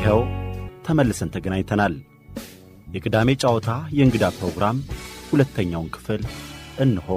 ይኸው ተመልሰን ተገናኝተናል። የቅዳሜ ጨዋታ የእንግዳ ፕሮግራም ሁለተኛውን ክፍል እንሆ።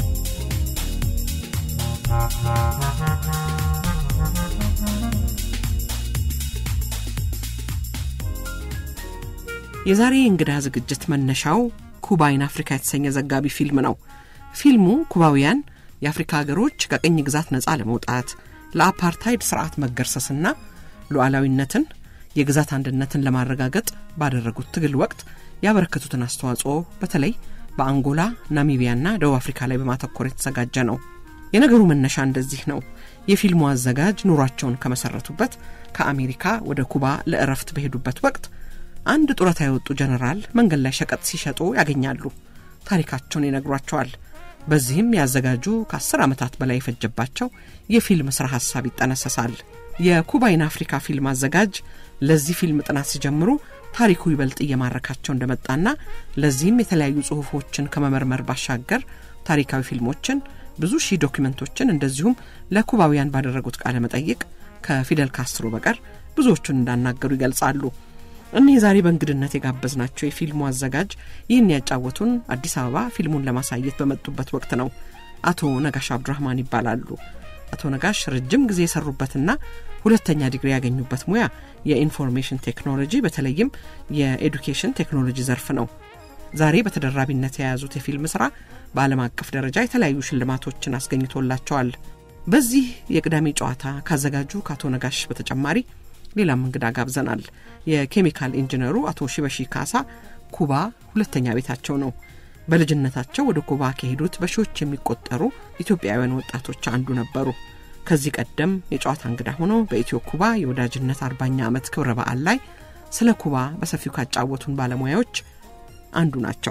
የዛሬ የእንግዳ ዝግጅት መነሻው ኩባ ኢን አፍሪካ የተሰኘ ዘጋቢ ፊልም ነው። ፊልሙ ኩባውያን የአፍሪካ ሀገሮች ከቅኝ ግዛት ነፃ ለመውጣት ለአፓርታይድ ስርዓት መገርሰስና ሉዓላዊነትን የግዛት አንድነትን ለማረጋገጥ ባደረጉት ትግል ወቅት ያበረከቱትን አስተዋጽኦ በተለይ በአንጎላ ናሚቢያና ደቡብ አፍሪካ ላይ በማተኮር የተዘጋጀ ነው። የነገሩ መነሻ እንደዚህ ነው። የፊልሙ አዘጋጅ ኑሯቸውን ከመሰረቱበት ከአሜሪካ ወደ ኩባ ለእረፍት በሄዱበት ወቅት አንድ ጡረታ የወጡ ጀነራል መንገድ ላይ ሸቀጥ ሲሸጡ ያገኛሉ። ታሪካቸውን ይነግሯቸዋል። በዚህም ያዘጋጁ ከአስር ዓመታት በላይ የፈጀባቸው የፊልም ሥራ ሐሳብ ይጠነሰሳል። የኩባይን አፍሪካ ፊልም አዘጋጅ ለዚህ ፊልም ጥናት ሲጀምሩ ታሪኩ ይበልጥ እየማረካቸው እንደመጣና ለዚህም የተለያዩ ጽሑፎችን ከመመርመር ባሻገር ታሪካዊ ፊልሞችን፣ ብዙ ሺህ ዶኪመንቶችን እንደዚሁም ለኩባውያን ባደረጉት ቃለ መጠይቅ ከፊደል ካስትሮ በቀር ብዙዎቹን እንዳናገሩ ይገልጻሉ። እኒህ ዛሬ በእንግድነት የጋበዝናቸው የፊልሙ አዘጋጅ ይህን ያጫወቱን አዲስ አበባ ፊልሙን ለማሳየት በመጡበት ወቅት ነው። አቶ ነጋሽ አብዱራህማን ይባላሉ። አቶ ነጋሽ ረጅም ጊዜ የሰሩበትና ሁለተኛ ዲግሪ ያገኙበት ሙያ የኢንፎርሜሽን ቴክኖሎጂ በተለይም የኤዱኬሽን ቴክኖሎጂ ዘርፍ ነው። ዛሬ በተደራቢነት የያዙት የፊልም ስራ በዓለም አቀፍ ደረጃ የተለያዩ ሽልማቶችን አስገኝቶላቸዋል። በዚህ የቅዳሜ ጨዋታ ካዘጋጁ ከአቶ ነጋሽ በተጨማሪ ሌላም እንግዳ ጋብዘናል። የኬሚካል ኢንጂነሩ አቶ ሽበሺ ካሳ ኩባ ሁለተኛ ቤታቸው ነው። በልጅነታቸው ወደ ኩባ ከሄዱት በሺዎች የሚቆጠሩ ኢትዮጵያውያን ወጣቶች አንዱ ነበሩ። ከዚህ ቀደም የጨዋታ እንግዳ ሆነው በኢትዮ ኩባ የወዳጅነት አርባኛ ዓመት ክብረ በዓል ላይ ስለ ኩባ በሰፊው ካጫወቱን ባለሙያዎች አንዱ ናቸው።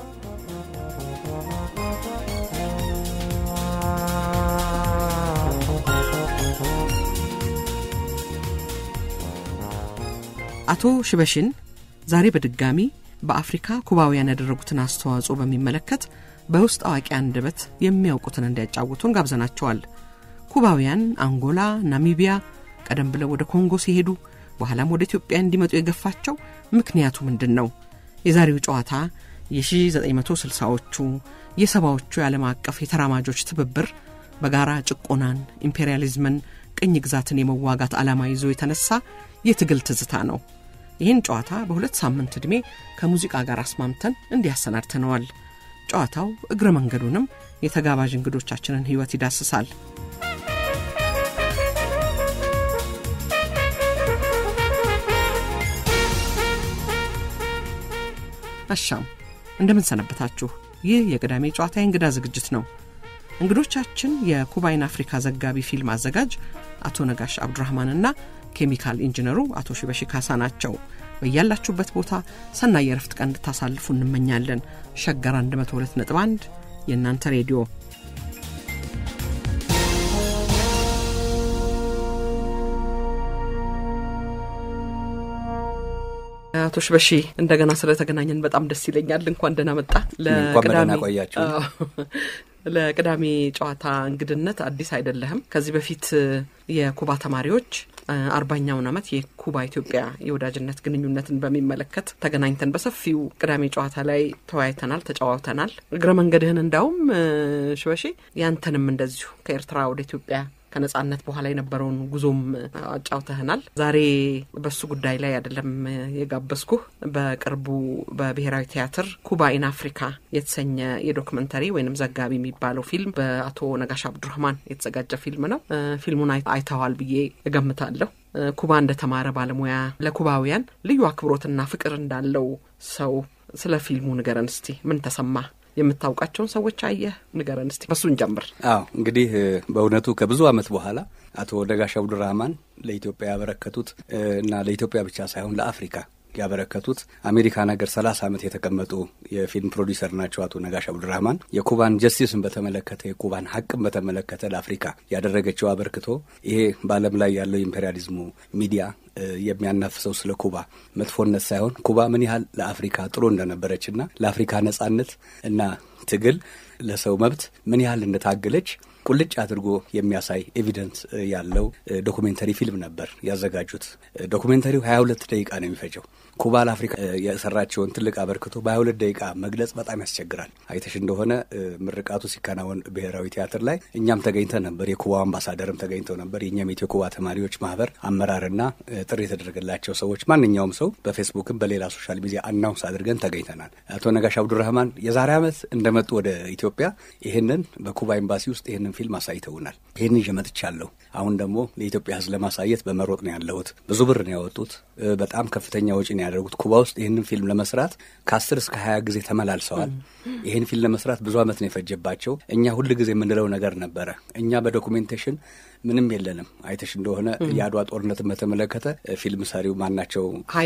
አቶ ሽበሽን ዛሬ በድጋሚ በአፍሪካ ኩባውያን ያደረጉትን አስተዋጽኦ በሚመለከት በውስጥ አዋቂ አንደበት የሚያውቁትን እንዲያጫውቱን ጋብዘናቸዋል። ኩባውያን አንጎላ፣ ናሚቢያ ቀደም ብለው ወደ ኮንጎ ሲሄዱ በኋላም ወደ ኢትዮጵያ እንዲመጡ የገፋቸው ምክንያቱ ምንድን ነው? የዛሬው ጨዋታ የ1960ዎቹ የሰባዎቹ የዓለም አቀፍ የተራማጆች ትብብር በጋራ ጭቆናን፣ ኢምፔሪያሊዝምን፣ ቅኝ ግዛትን የመዋጋት ዓላማ ይዞ የተነሳ የትግል ትዝታ ነው። ይህን ጨዋታ በሁለት ሳምንት ዕድሜ ከሙዚቃ ጋር አስማምተን እንዲያሰናድተነዋል። ጨዋታው እግረ መንገዱንም የተጋባዥ እንግዶቻችንን ሕይወት ይዳስሳል። አሻም እንደምን ሰነበታችሁ። ይህ የቅዳሜ ጨዋታ የእንግዳ ዝግጅት ነው። እንግዶቻችን የኩባይን አፍሪካ ዘጋቢ ፊልም አዘጋጅ አቶ ነጋሽ አብዱራህማንና ኬሚካል ኢንጂነሩ አቶ ሽበሺ ካሳ ናቸው። በያላችሁበት ቦታ ሰናይ የረፍት ቀን እንድታሳልፉ እንመኛለን። ሸገር 102.1 የእናንተ ሬዲዮ አቶ ሽበሺ እንደገና ስለተገናኘን በጣም ደስ ይለኛል። እንኳን ደህና መጣ። ለቅዳሜ ቆያችሁ። ለቅዳሜ ጨዋታ እንግድነት አዲስ አይደለህም። ከዚህ በፊት የኩባ ተማሪዎች አርባኛውን ዓመት የኩባ ኢትዮጵያ የወዳጅነት ግንኙነትን በሚመለከት ተገናኝተን በሰፊው ቅዳሜ ጨዋታ ላይ ተወያይተናል፣ ተጫዋውተናል። እግረ መንገድህን እንዳውም ሽበሺ ያንተንም እንደዚሁ ከኤርትራ ወደ ኢትዮጵያ ከነጻነት በኋላ የነበረውን ጉዞም አጫውተህናል። ዛሬ በሱ ጉዳይ ላይ አይደለም የጋበዝኩህ። በቅርቡ በብሔራዊ ቲያትር ኩባ ኢን አፍሪካ የተሰኘ የዶክመንተሪ ወይንም ዘጋቢ የሚባለው ፊልም በአቶ ነጋሽ አብዱራህማን የተዘጋጀ ፊልም ነው። ፊልሙን አይተዋል ብዬ እገምታለሁ። ኩባ እንደተማረ ባለሙያ ለኩባውያን ልዩ አክብሮትና ፍቅር እንዳለው ሰው ስለ ፊልሙ ንገረን እስቲ። ምን ተሰማ? የምታውቃቸውን ሰዎች አየህ? ንገረን እስቲ። በሱን ጀምር። አዎ እንግዲህ በእውነቱ ከብዙ ዓመት በኋላ አቶ ነጋሽ አብዱራህማን ለኢትዮጵያ ያበረከቱት እና ለኢትዮጵያ ብቻ ሳይሆን ለአፍሪካ ያበረከቱት አሜሪካን ሀገር ሰላሳ ዓመት የተቀመጡ የፊልም ፕሮዲሰር ናቸው። አቶ ነጋሽ አብዱራህማን የኩባን ጀስቲስን በተመለከተ የኩባን ሀቅን በተመለከተ ለአፍሪካ ያደረገችው አበርክቶ ይሄ በዓለም ላይ ያለው ኢምፔሪያሊዝሙ ሚዲያ የሚያናፍሰው ስለ ኩባ መጥፎነት ሳይሆን ኩባ ምን ያህል ለአፍሪካ ጥሩ እንደነበረችና ለአፍሪካ ነጻነት እና ትግል ለሰው መብት ምን ያህል እንደታገለች ቁልጭ አድርጎ የሚያሳይ ኤቪደንስ ያለው ዶኩሜንተሪ ፊልም ነበር ያዘጋጁት። ዶኩሜንተሪው ሀያ ሁለት ደቂቃ ነው የሚፈጀው። ኩባ ለአፍሪካ የሰራቸውን ትልቅ አበርክቶ በሀያ ሁለት ደቂቃ መግለጽ በጣም ያስቸግራል። አይተሽ እንደሆነ ምርቃቱ ሲከናወን ብሔራዊ ቲያትር ላይ እኛም ተገኝተን ነበር። የኩባ አምባሳደርም ተገኝተው ነበር። የእኛም የኢትዮ ኩባ ተማሪዎች ማህበር አመራርና ጥሪ የተደረገላቸው ሰዎች ማንኛውም ሰው በፌስቡክም በሌላ ሶሻል ሚዲያ አናውንስ አድርገን ተገኝተናል። አቶ ነጋሽ አብዱራህማን የዛሬ ዓመት እንደመጡ ወደ ኢትዮጵያ ይህንን በኩባ ኤምባሲ ውስጥ ይህንን ፊልም አሳይተውናል። ይህን ይዤ መጥቻለሁ። አሁን ደግሞ ለኢትዮጵያ ሕዝብ ለማሳየት በመሮጥ ነው ያለሁት። ብዙ ብር ነው ያወጡት። በጣም ከፍተኛ ወጪ ነው ያደረጉት። ኩባ ውስጥ ይህንን ፊልም ለመስራት ከአስር እስከ ሀያ ጊዜ ተመላልሰዋል። ይህን ፊልም ለመስራት ብዙ ዓመት ነው የፈጀባቸው። እኛ ሁል ጊዜ የምንለው ነገር ነበረ። እኛ በዶኩሜንቴሽን ምንም የለንም። አይተሽ እንደሆነ የአድዋ ጦርነትን በተመለከተ ፊልም ሰሪው ማናቸው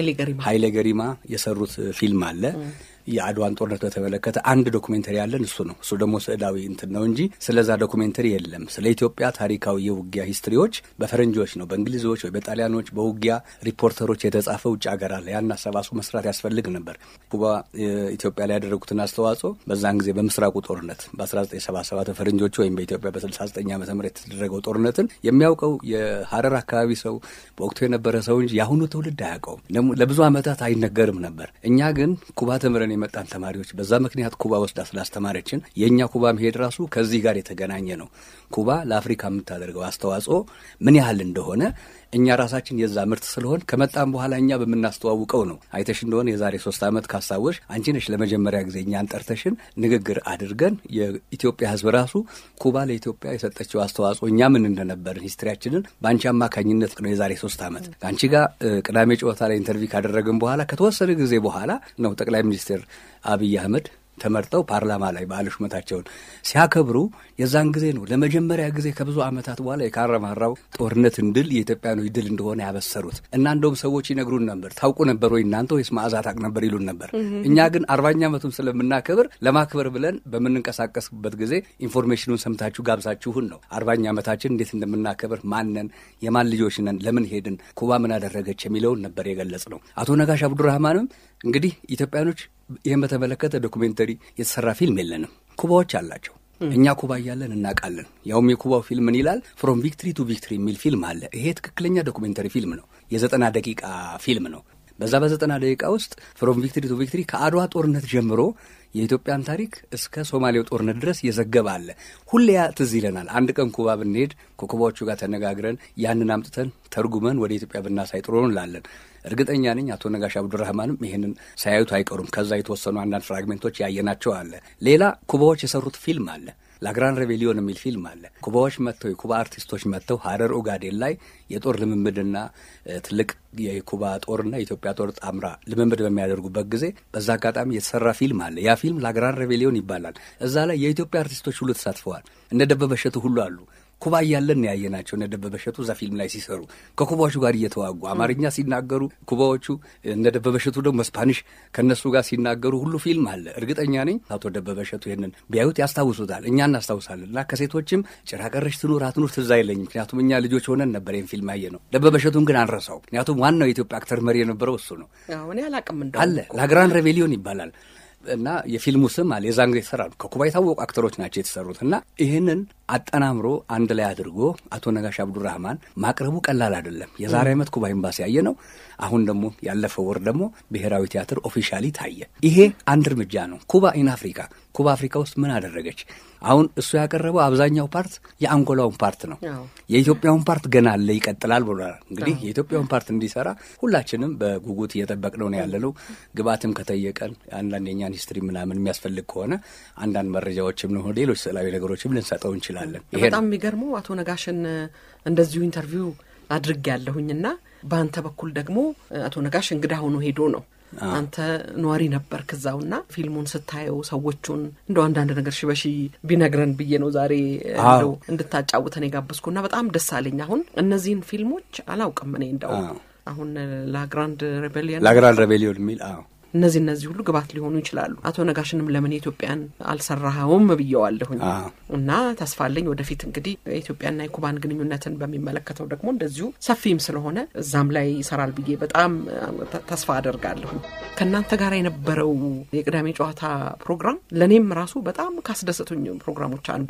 ኃይሌ ገሪማ የሰሩት ፊልም አለ። የአድዋን ጦርነት በተመለከተ አንድ ዶኩሜንተሪ ያለን እሱ ነው። እሱ ደግሞ ስዕላዊ እንትን ነው እንጂ ስለዛ ዶኩሜንተሪ የለም። ስለ ኢትዮጵያ ታሪካዊ የውጊያ ሂስትሪዎች በፈረንጆች ነው፣ በእንግሊዞች ወይ በጣሊያኖች በውጊያ ሪፖርተሮች የተጻፈ ውጭ ሀገር አለ። ያን አሰባስቦ መስራት ያስፈልግ ነበር። ኩባ ኢትዮጵያ ላይ ያደረጉትን አስተዋጽኦ በዛን ጊዜ በምስራቁ ጦርነት በ1977 በፈረንጆቹ ወይም በኢትዮጵያ በ69 ዓመተ ምህረት የተደረገው ጦርነትን የሚያውቀው የሀረር አካባቢ ሰው በወቅቱ የነበረ ሰው እንጂ የአሁኑ ትውልድ አያውቀውም። ለብዙ ዓመታት አይነገርም ነበር። እኛ ግን ኩባ ተምረን የመጣን ተማሪዎች በዛ ምክንያት ኩባ ወስዳ ስላስተማረችን የእኛ ኩባ መሄድ ራሱ ከዚህ ጋር የተገናኘ ነው። ኩባ ለአፍሪካ የምታደርገው አስተዋጽኦ ምን ያህል እንደሆነ እኛ ራሳችን የዛ ምርት ስለሆን ከመጣም በኋላ እኛ በምናስተዋውቀው ነው። አይተሽ እንደሆነ የዛሬ ሶስት ዓመት ካስታወሽ አንቺ ነሽ ለመጀመሪያ ጊዜ እኛን ጠርተሽን ንግግር አድርገን የኢትዮጵያ ሕዝብ ራሱ ኩባ ለኢትዮጵያ የሰጠችው አስተዋጽኦ እኛ ምን እንደነበርን ሂስትሪያችንን በአንቺ አማካኝነት ነው የዛሬ ሶስት ዓመት ከአንቺ ጋር ቅዳሜ ጨዋታ ላይ ኢንተርቪው ካደረግን በኋላ ከተወሰነ ጊዜ በኋላ ነው ጠቅላይ ሚኒስትር አብይ አህመድ ተመርጠው ፓርላማ ላይ በዓለ ሹመታቸውን ሲያከብሩ የዛን ጊዜ ነው ለመጀመሪያ ጊዜ ከብዙ ዓመታት በኋላ የካራማራው ጦርነትን ድል የኢትዮጵያኖች ድል እንደሆነ ያበሰሩት እና እንደውም ሰዎች ይነግሩን ነበር። ታውቁ ነበር ወይ እናንተ ወይስ መዓዛ ታውቅ ነበር ይሉን ነበር። እኛ ግን አርባኛ ዓመቱን ስለምናከብር ለማክበር ብለን በምንንቀሳቀስበት ጊዜ ኢንፎርሜሽኑን ሰምታችሁ ጋብዛችሁን ነው አርባኛ ዓመታችን እንዴት እንደምናከብር ማነን፣ የማን ልጆች ነን፣ ለምን ሄድን፣ ኩባ ምን አደረገች የሚለውን ነበር የገለጽ ነው። አቶ ነጋሽ አብዱራህማንም እንግዲህ ኢትዮጵያኖች ይህን በተመለከተ ዶኩሜንተሪ የተሰራ ፊልም የለንም። ኩባዎች አላቸው። እኛ ኩባ እያለን እናውቃለን። ያውም የኩባው ፊልም ምን ይላል? ፍሮም ቪክትሪ ቱ ቪክትሪ የሚል ፊልም አለ። ይሄ ትክክለኛ ዶኩሜንተሪ ፊልም ነው። የዘጠና ደቂቃ ፊልም ነው። በዛ በዘጠና ደቂቃ ውስጥ ፍሮም ቪክትሪ ቱ ቪክትሪ ከአድዋ ጦርነት ጀምሮ የኢትዮጵያን ታሪክ እስከ ሶማሌው ጦርነት ድረስ የዘገበ አለ። ሁሌ ያ ትዝ ይለናል። አንድ ቀን ኩባ ብንሄድ ከኩባዎቹ ጋር ተነጋግረን ያንን አምጥተን ተርጉመን ወደ ኢትዮጵያ ብናሳይ ጥሩ ነው እንላለን። እርግጠኛ ነኝ አቶ ነጋሽ አብዱራህማንም ይህንን ሳያዩት አይቀሩም። ከዛ የተወሰኑ አንዳንድ ፍራግሜንቶች ያየናቸው አለ። ሌላ ኩባዎች የሰሩት ፊልም አለ። ላግራን ሬቬሊዮን የሚል ፊልም አለ። ኩባዎች መጥተው የኩባ አርቲስቶች መጥተው ሀረር ኦጋዴን ላይ የጦር ልምምድና ትልቅ የኩባ ጦርና የኢትዮጵያ ጦር ጣምራ ልምምድ በሚያደርጉበት ጊዜ በዛ አጋጣሚ የተሰራ ፊልም አለ። ያ ፊልም ላግራን ሬቬሊዮን ይባላል። እዛ ላይ የኢትዮጵያ አርቲስቶች ሁሉ ተሳትፈዋል። እነ ደበበ እሸቱ ሁሉ አሉ። ኩባ እያለን ያየናቸው እነ ደበበ እሸቱ እዛ ፊልም ላይ ሲሰሩ ከኩባዎቹ ጋር እየተዋጉ አማርኛ ሲናገሩ ኩባዎቹ እነ ደበበ እሸቱ ደግሞ ስፓኒሽ ከእነሱ ጋር ሲናገሩ ሁሉ ፊልም አለ። እርግጠኛ ነኝ አቶ ደበበ እሸቱ ይህንን ቢያዩት ያስታውሱታል፣ እኛ እናስታውሳለን። እና ከሴቶችም ጭራ ቀረሽ ትኑር አትኑር ትዝ አይለኝም፣ ምክንያቱም እኛ ልጆች ሆነን ነበር ይህን ፊልም ያየ ነው። ደበበ እሸቱን ግን አንረሳው፣ ምክንያቱም ዋናው የኢትዮጵያ አክተር መሪ የነበረው እሱ ነው። አለ ላግራን ሬቬሊዮን ይባላል። እና የፊልሙ ስም አለ የዛን ጊዜ የተሰራ ከኩባ የታወቁ አክተሮች ናቸው የተሰሩት። እና ይህንን አጠናምሮ አንድ ላይ አድርጎ አቶ ነጋሽ አብዱራህማን ማቅረቡ ቀላል አይደለም። የዛሬ ዓመት ኩባ ኤምባሲ ያየ ነው። አሁን ደግሞ ያለፈው ወር ደግሞ ብሔራዊ ቲያትር ኦፊሻሊ ታየ። ይሄ አንድ እርምጃ ነው። ኩባ ኢን አፍሪካ ኩባ አፍሪካ ውስጥ ምን አደረገች? አሁን እሱ ያቀረበው አብዛኛው ፓርት የአንጎላውን ፓርት ነው። የኢትዮጵያውን ፓርት ገና አለ ይቀጥላል ብሏል። እንግዲህ የኢትዮጵያውን ፓርት እንዲሰራ ሁላችንም በጉጉት እየጠበቅነው ነው ያለነው። ግባትም ከጠየቀን አንዳንድ የኛን ሂስትሪ ምናምን የሚያስፈልግ ከሆነ አንዳንድ መረጃዎችም ነው ሌሎች ስዕላዊ ነገሮችም ልንሰጠው እንችላለን። በጣም የሚገርመው አቶ ነጋሽን እንደዚሁ ኢንተርቪው አድርግ ያለሁኝና በአንተ በኩል ደግሞ አቶ ነጋሽ እንግዳ ሆኖ ሄዶ ነው አንተ ነዋሪ ነበር ከዛውና ፊልሙን ስታየው ሰዎቹን እንደው አንዳንድ ነገር ሽበሺ ቢነግረን ብዬ ነው ዛሬ እንደው እንድታጫውተን የጋበዝኩና በጣም ደስ አለኝ። አሁን እነዚህን ፊልሞች አላውቅም እኔ እንደው አሁን ላግራንድ ሬቤሊዮን ላግራንድ ሬቤሊዮን የሚል እነዚህ እነዚህ ሁሉ ግባት ሊሆኑ ይችላሉ። አቶ ነጋሽንም ለምን የኢትዮጵያን አልሰራኸውም ብየዋለሁኝ እና ተስፋ አለኝ ወደፊት እንግዲህ የኢትዮጵያና የኩባን ግንኙነትን በሚመለከተው ደግሞ እንደዚሁ ሰፊም ስለሆነ እዛም ላይ ይሰራል ብዬ በጣም ተስፋ አደርጋለሁኝ። ከእናንተ ጋር የነበረው የቅዳሜ ጨዋታ ፕሮግራም ለእኔም ራሱ በጣም ካስደሰቱኝ ፕሮግራሞች አንዱ ነው።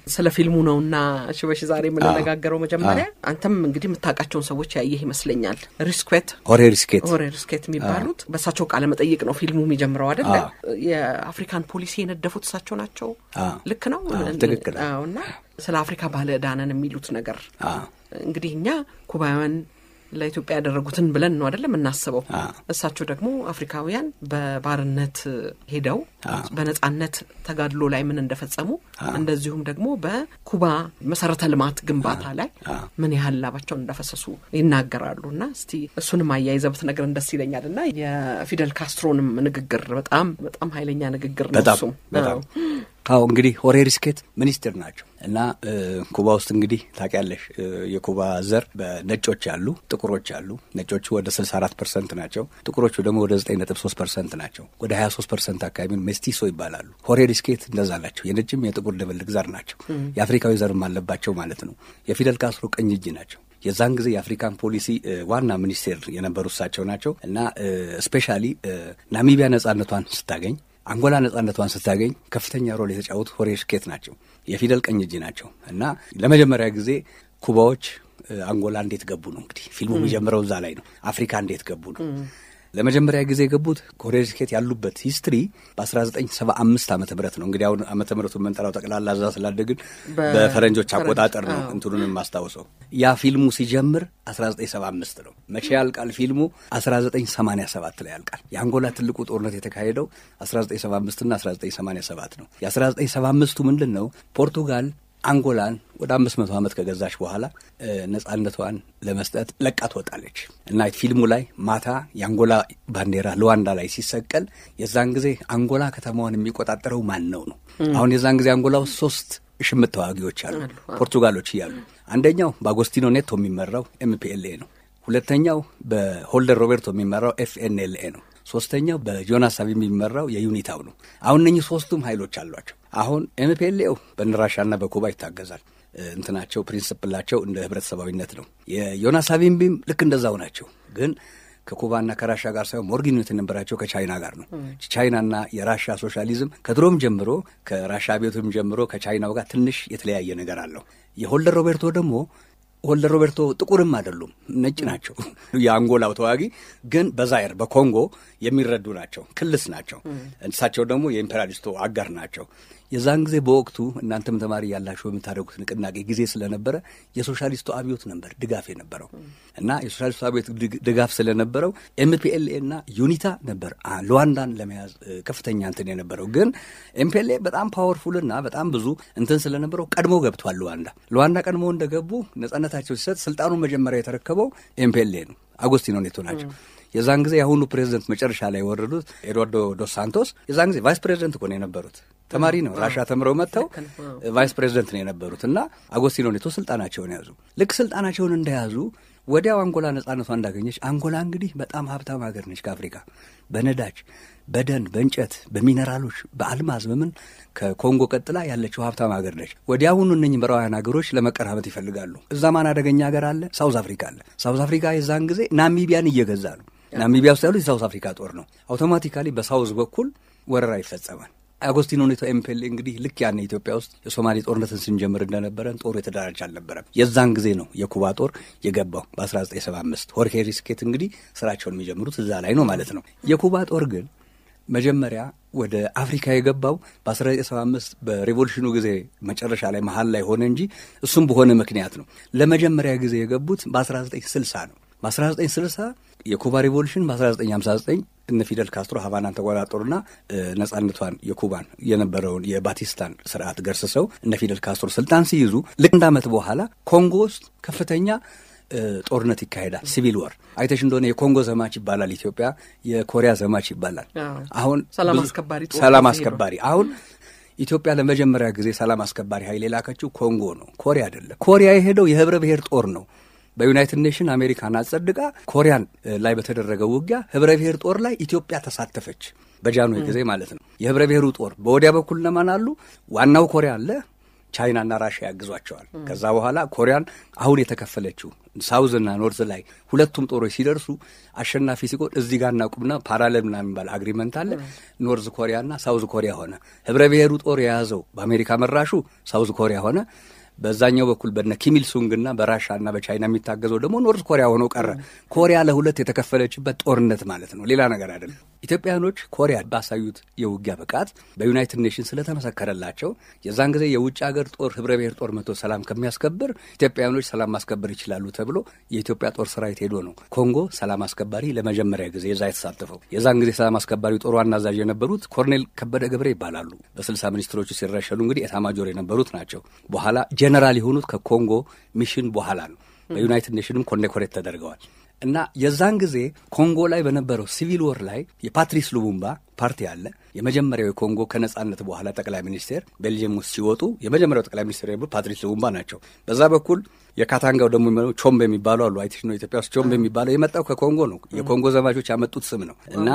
ስለ ፊልሙ ነውና ሽበሽ ዛሬ የምንነጋገረው። መጀመሪያ አንተም እንግዲህ የምታውቃቸውን ሰዎች ያየህ ይመስለኛል። ሪስኩዌት ሆሬ ሪስኬት ሆሬ ሪስኬት የሚባሉት በእሳቸው ቃለ መጠይቅ ነው ፊልሙ የሚጀምረው አይደለ? የአፍሪካን ፖሊሲ የነደፉት እሳቸው ናቸው። ልክ ነው። ትክክል። አዎ። እና ስለ አፍሪካ ባለ ዕዳነን የሚሉት ነገር እንግዲህ እኛ ኩባውያን ለኢትዮጵያ ያደረጉትን ብለን ነው አይደለም የምናስበው። እሳቸው ደግሞ አፍሪካውያን በባርነት ሄደው በነጻነት ተጋድሎ ላይ ምን እንደፈጸሙ እንደዚሁም ደግሞ በኩባ መሰረተ ልማት ግንባታ ላይ ምን ያህል ላባቸውን እንዳፈሰሱ ይናገራሉ። እና እስቲ እሱንም አያይዘህ ብትነግረን ደስ ይለኛል። እና የፊደል ካስትሮንም ንግግር በጣም በጣም ኃይለኛ ንግግር ነው በጣም እሱም በጣም አዎ እንግዲህ ሆሬ ሪስኬት ሚኒስትር ናቸው እና ኩባ ውስጥ እንግዲህ ታውቂያለሽ የኩባ ዘር በነጮች አሉ፣ ጥቁሮች አሉ። ነጮቹ ወደ 64 ፐርሰንት ናቸው። ጥቁሮቹ ደግሞ ወደ 9.3 ፐርሰንት ናቸው። ወደ 23 ፐርሰንት አካባቢ ሜስቲሶ ይባላሉ። ሆሬ ሪስኬት እንደዛ ናቸው። የነጭም የጥቁር ድብልቅ ዘር ናቸው። የአፍሪካዊ ዘርም አለባቸው ማለት ነው። የፊደል ካስትሮ ቀኝ እጅ ናቸው። የዛን ጊዜ የአፍሪካን ፖሊሲ ዋና ሚኒስቴር የነበሩ እሳቸው ናቸው እና ስፔሻሊ ናሚቢያ ነጻነቷን ስታገኝ አንጎላ ነጻነቷን ስታገኝ ከፍተኛ ሮል የተጫወቱ ሆሬ ሪስኬት ናቸው። የፊደል ቀኝ እጅ ናቸው እና ለመጀመሪያ ጊዜ ኩባዎች አንጎላ እንዴት ገቡ ነው እንግዲህ ፊልሙ የሚጀምረው እዛ ላይ ነው። አፍሪካ እንዴት ገቡ ነው። ለመጀመሪያ ጊዜ የገቡት ሆሬ ሪስኬት ያሉበት ሂስትሪ በ1975 ዓመተ ምህረት ነው። እንግዲህ አሁን ዓመተ ምህረቱን መንጠራው ጠቅላላ እዛ ስላደግን በፈረንጆች አቆጣጠር ነው እንትኑን የማስታውሰው። ያ ፊልሙ ሲጀምር 1975 ነው። መቼ ያልቃል ፊልሙ? 1987 ላይ ያልቃል። የአንጎላ ትልቁ ጦርነት የተካሄደው 1975 እና 1987 ነው። የ1975ቱ ምንድን ነው? ፖርቱጋል አንጎላን ወደ አምስት መቶ ዓመት ከገዛች በኋላ ነጻነቷን ለመስጠት ለቃ ትወጣለች እና ፊልሙ ላይ ማታ የአንጎላ ባንዲራ ሉዋንዳ ላይ ሲሰቀል የዛን ጊዜ አንጎላ ከተማዋን የሚቆጣጠረው ማን ነው ነው። አሁን የዛን ጊዜ አንጎላ ውስጥ ሶስት ሽምት ተዋጊዎች አሉ ፖርቱጋሎች እያሉ አንደኛው በአጎስቲኖ ኔቶ የሚመራው ኤምፒኤልኤ ነው። ሁለተኛው በሆልደር ሮቤርቶ የሚመራው ኤፍኤንኤልኤ ነው። ሶስተኛው በጆናስ ሳቪ የሚመራው የዩኒታው ነው። አሁን እነኚህ ሶስቱም ኃይሎች አሏቸው። አሁን ኤምፒኤልኤው በነራሻና በኩባ ይታገዛል። እንትናቸው ፕሪንስፕላቸው እንደ ህብረተሰባዊነት ነው። የዮናስ ሳቪምቢም ልክ እንደዛው ናቸው። ግን ከኩባና ከራሻ ጋር ሳይሆን ሞር ግንኙነት የነበራቸው ከቻይና ጋር ነው። ቻይናና የራሻ ሶሻሊዝም ከድሮም ጀምሮ ከራሻ ቤቱም ጀምሮ ከቻይናው ጋር ትንሽ የተለያየ ነገር አለው። የሆልደር ሮቤርቶ ደግሞ ሆልደር ሮቤርቶ ጥቁርም አይደሉም፣ ነጭ ናቸው። የአንጎላው ተዋጊ ግን በዛይር በኮንጎ የሚረዱ ናቸው፣ ክልስ ናቸው። እሳቸው ደግሞ የኢምፔሪያሊስቱ አጋር ናቸው። የዛን ጊዜ በወቅቱ እናንተም ተማሪ ያላችሁ በምታደርጉት ንቅናቄ ጊዜ ስለነበረ የሶሻሊስቱ አብዮት ነበር ድጋፍ የነበረው እና የሶሻሊስቱ አብዮት ድጋፍ ስለነበረው ኤምፒኤልኤ እና ዩኒታ ነበር ሉዋንዳን ለመያዝ ከፍተኛ እንትን የነበረው። ግን ኤምፒኤልኤ በጣም ፓወርፉል እና በጣም ብዙ እንትን ስለነበረው ቀድሞ ገብቷል ሉዋንዳ። ሉዋንዳ ቀድሞ እንደገቡ ነጻነታቸው ሲሰጥ ስልጣኑን መጀመሪያ የተረከበው ኤምፒኤልኤ ነው፣ አጎስቲኖ ኔቶ ናቸው። የዛን ጊዜ የአሁኑ ፕሬዚደንት መጨረሻ ላይ የወረዱት ኤድዋርዶ ዶስ ሳንቶስ የዛን ጊዜ ቫይስ ፕሬዚደንት እኮ ነው የነበሩት። ተማሪ ነው ራሻ ተምረው መጥተው ቫይስ ፕሬዚደንት ነው የነበሩት እና አጎስቲኖ ኔቶ ስልጣናቸውን ያዙ። ልክ ስልጣናቸውን እንደያዙ ወዲያው አንጎላ ነጻነቷ እንዳገኘች አንጎላ እንግዲህ በጣም ሀብታም ሀገር ነች ከአፍሪካ በነዳጅ በደን በእንጨት በሚነራሎች በአልማዝ በምን ከኮንጎ ቀጥላ ያለችው ሀብታም ሀገር ነች። ወዲያውኑ እነኝህ ምዕራባውያን ሀገሮች ለመቀራበት ይፈልጋሉ። እዛ ማን አደገኛ ሀገር አለ? ሳውዝ አፍሪካ አለ። ሳውዝ አፍሪካ የዛን ጊዜ ናሚቢያን እየገዛ ነው። ናሚቢያ ውስጥ ያሉት የሳውዝ አፍሪካ ጦር ነው። አውቶማቲካሊ በሳውዝ በኩል ወረራ ይፈጸማል። አጎስቲኖ ኔቶ ኤምፔሌ እንግዲህ ልክ ያኔ ኢትዮጵያ ውስጥ የሶማሌ ጦርነትን ስንጀምር እንደነበረን ጦሩ የተደራጀ አልነበረም። የዛን ጊዜ ነው የኩባ ጦር የገባው በ1975 ሆርሄ ሪስኬት እንግዲህ ስራቸውን የሚጀምሩት እዛ ላይ ነው ማለት ነው። የኩባ ጦር ግን መጀመሪያ ወደ አፍሪካ የገባው በ1975 በሬቮሉሽኑ ጊዜ መጨረሻ ላይ መሀል ላይ ሆነ እንጂ እሱም በሆነ ምክንያት ነው። ለመጀመሪያ ጊዜ የገቡት በ1960 ነው። በ1960 የኩባ ሪቮሉሽን በ1959 እነ ፊደል ካስትሮ ሀቫናን ተቆጣጠሩና ነጻነቷን የኩባን የነበረውን የባቲስታን ስርዓት ገርስሰው እነ ፊደል ካስትሮ ስልጣን ሲይዙ ልክ አንድ ዓመት በኋላ ኮንጎ ውስጥ ከፍተኛ ጦርነት ይካሄዳል። ሲቪል ወር አይተሽ እንደሆነ የኮንጎ ዘማች ይባላል፣ ኢትዮጵያ የኮሪያ ዘማች ይባላል። አሁን ሰላም አስከባሪ ሰላም አስከባሪ አሁን ኢትዮጵያ ለመጀመሪያ ጊዜ ሰላም አስከባሪ ኃይል የላከችው ኮንጎ ነው፣ ኮሪያ አይደለም። ኮሪያ የሄደው የህብረ ብሔር ጦር ነው። በዩናይትድ ኔሽን አሜሪካን አጸድቃ ኮሪያን ላይ በተደረገው ውጊያ ህብረ ብሔር ጦር ላይ ኢትዮጵያ ተሳተፈች። በጃንሆይ ጊዜ ማለት ነው። የህብረ ብሔሩ ጦር በወዲያ በኩል ለማን አሉ? ዋናው ኮሪያ አለ፣ ቻይናና ራሽያ ያግዟቸዋል። ከዛ በኋላ ኮሪያን አሁን የተከፈለችው ሳውዝና ኖርዝ ላይ ሁለቱም ጦሮች ሲደርሱ አሸናፊ ሲቆን እዚህ ጋር እናቁምና ፓራሌል ምናምን የሚባል አግሪመንት አለ። ኖርዝ ኮሪያና ሳውዝ ኮሪያ ሆነ። ህብረ ብሔሩ ጦር የያዘው በአሜሪካ መራሹ ሳውዝ ኮሪያ ሆነ። በዛኛው በኩል በነ ኪሚል ሱንግና በራሻና በቻይና የሚታገዘው ደግሞ ኖርዝ ኮሪያ ሆኖ ቀረ። ኮሪያ ለሁለት የተከፈለችበት ጦርነት ማለት ነው፣ ሌላ ነገር አይደለም። ኢትዮጵያውያኖች ኮሪያ ባሳዩት የውጊያ ብቃት በዩናይትድ ኔሽንስ ስለተመሰከረላቸው የዛን ጊዜ የውጭ ሀገር ጦር ህብረ ብሔር ጦር መቶ ሰላም ከሚያስከብር ኢትዮጵያውያኖች ሰላም ማስከበር ይችላሉ ተብሎ የኢትዮጵያ ጦር ሰራዊት ሄዶ ነው ኮንጎ ሰላም አስከባሪ ለመጀመሪያ ጊዜ የዛ የተሳተፈው። የዛን ጊዜ ሰላም አስከባሪ ጦር ዋና አዛዥ የነበሩት ኮርኔል ከበደ ገብረ ይባላሉ። በስልሳ ሚኒስትሮቹ ሲረሸኑ እንግዲህ ኤታማጆር የነበሩት ናቸው። በኋላ ጀነራል የሆኑት ከኮንጎ ሚሽን በኋላ ነው። በዩናይትድ ኔሽንም ኮኔኮሬት ተደርገዋል። እና የዛን ጊዜ ኮንጎ ላይ በነበረው ሲቪል ወር ላይ የፓትሪስ ሉሙምባ ፓርቲ አለ። የመጀመሪያው የኮንጎ ከነጻነት በኋላ ጠቅላይ ሚኒስቴር ቤልጅየም ውስጥ ሲወጡ የመጀመሪያው ጠቅላይ ሚኒስቴር የነበሩት ፓትሪስ ሉሙምባ ናቸው። በዛ በኩል የካታንጋው ደግሞ የሚመ ቾምቤ የሚባሉ አሉ። አይቲሽ ነው ኢትዮጵያ ውስጥ ቾምቤ የሚባለው የመጣው ከኮንጎ ነው። የኮንጎ ዘማቾች ያመጡት ስም ነው እና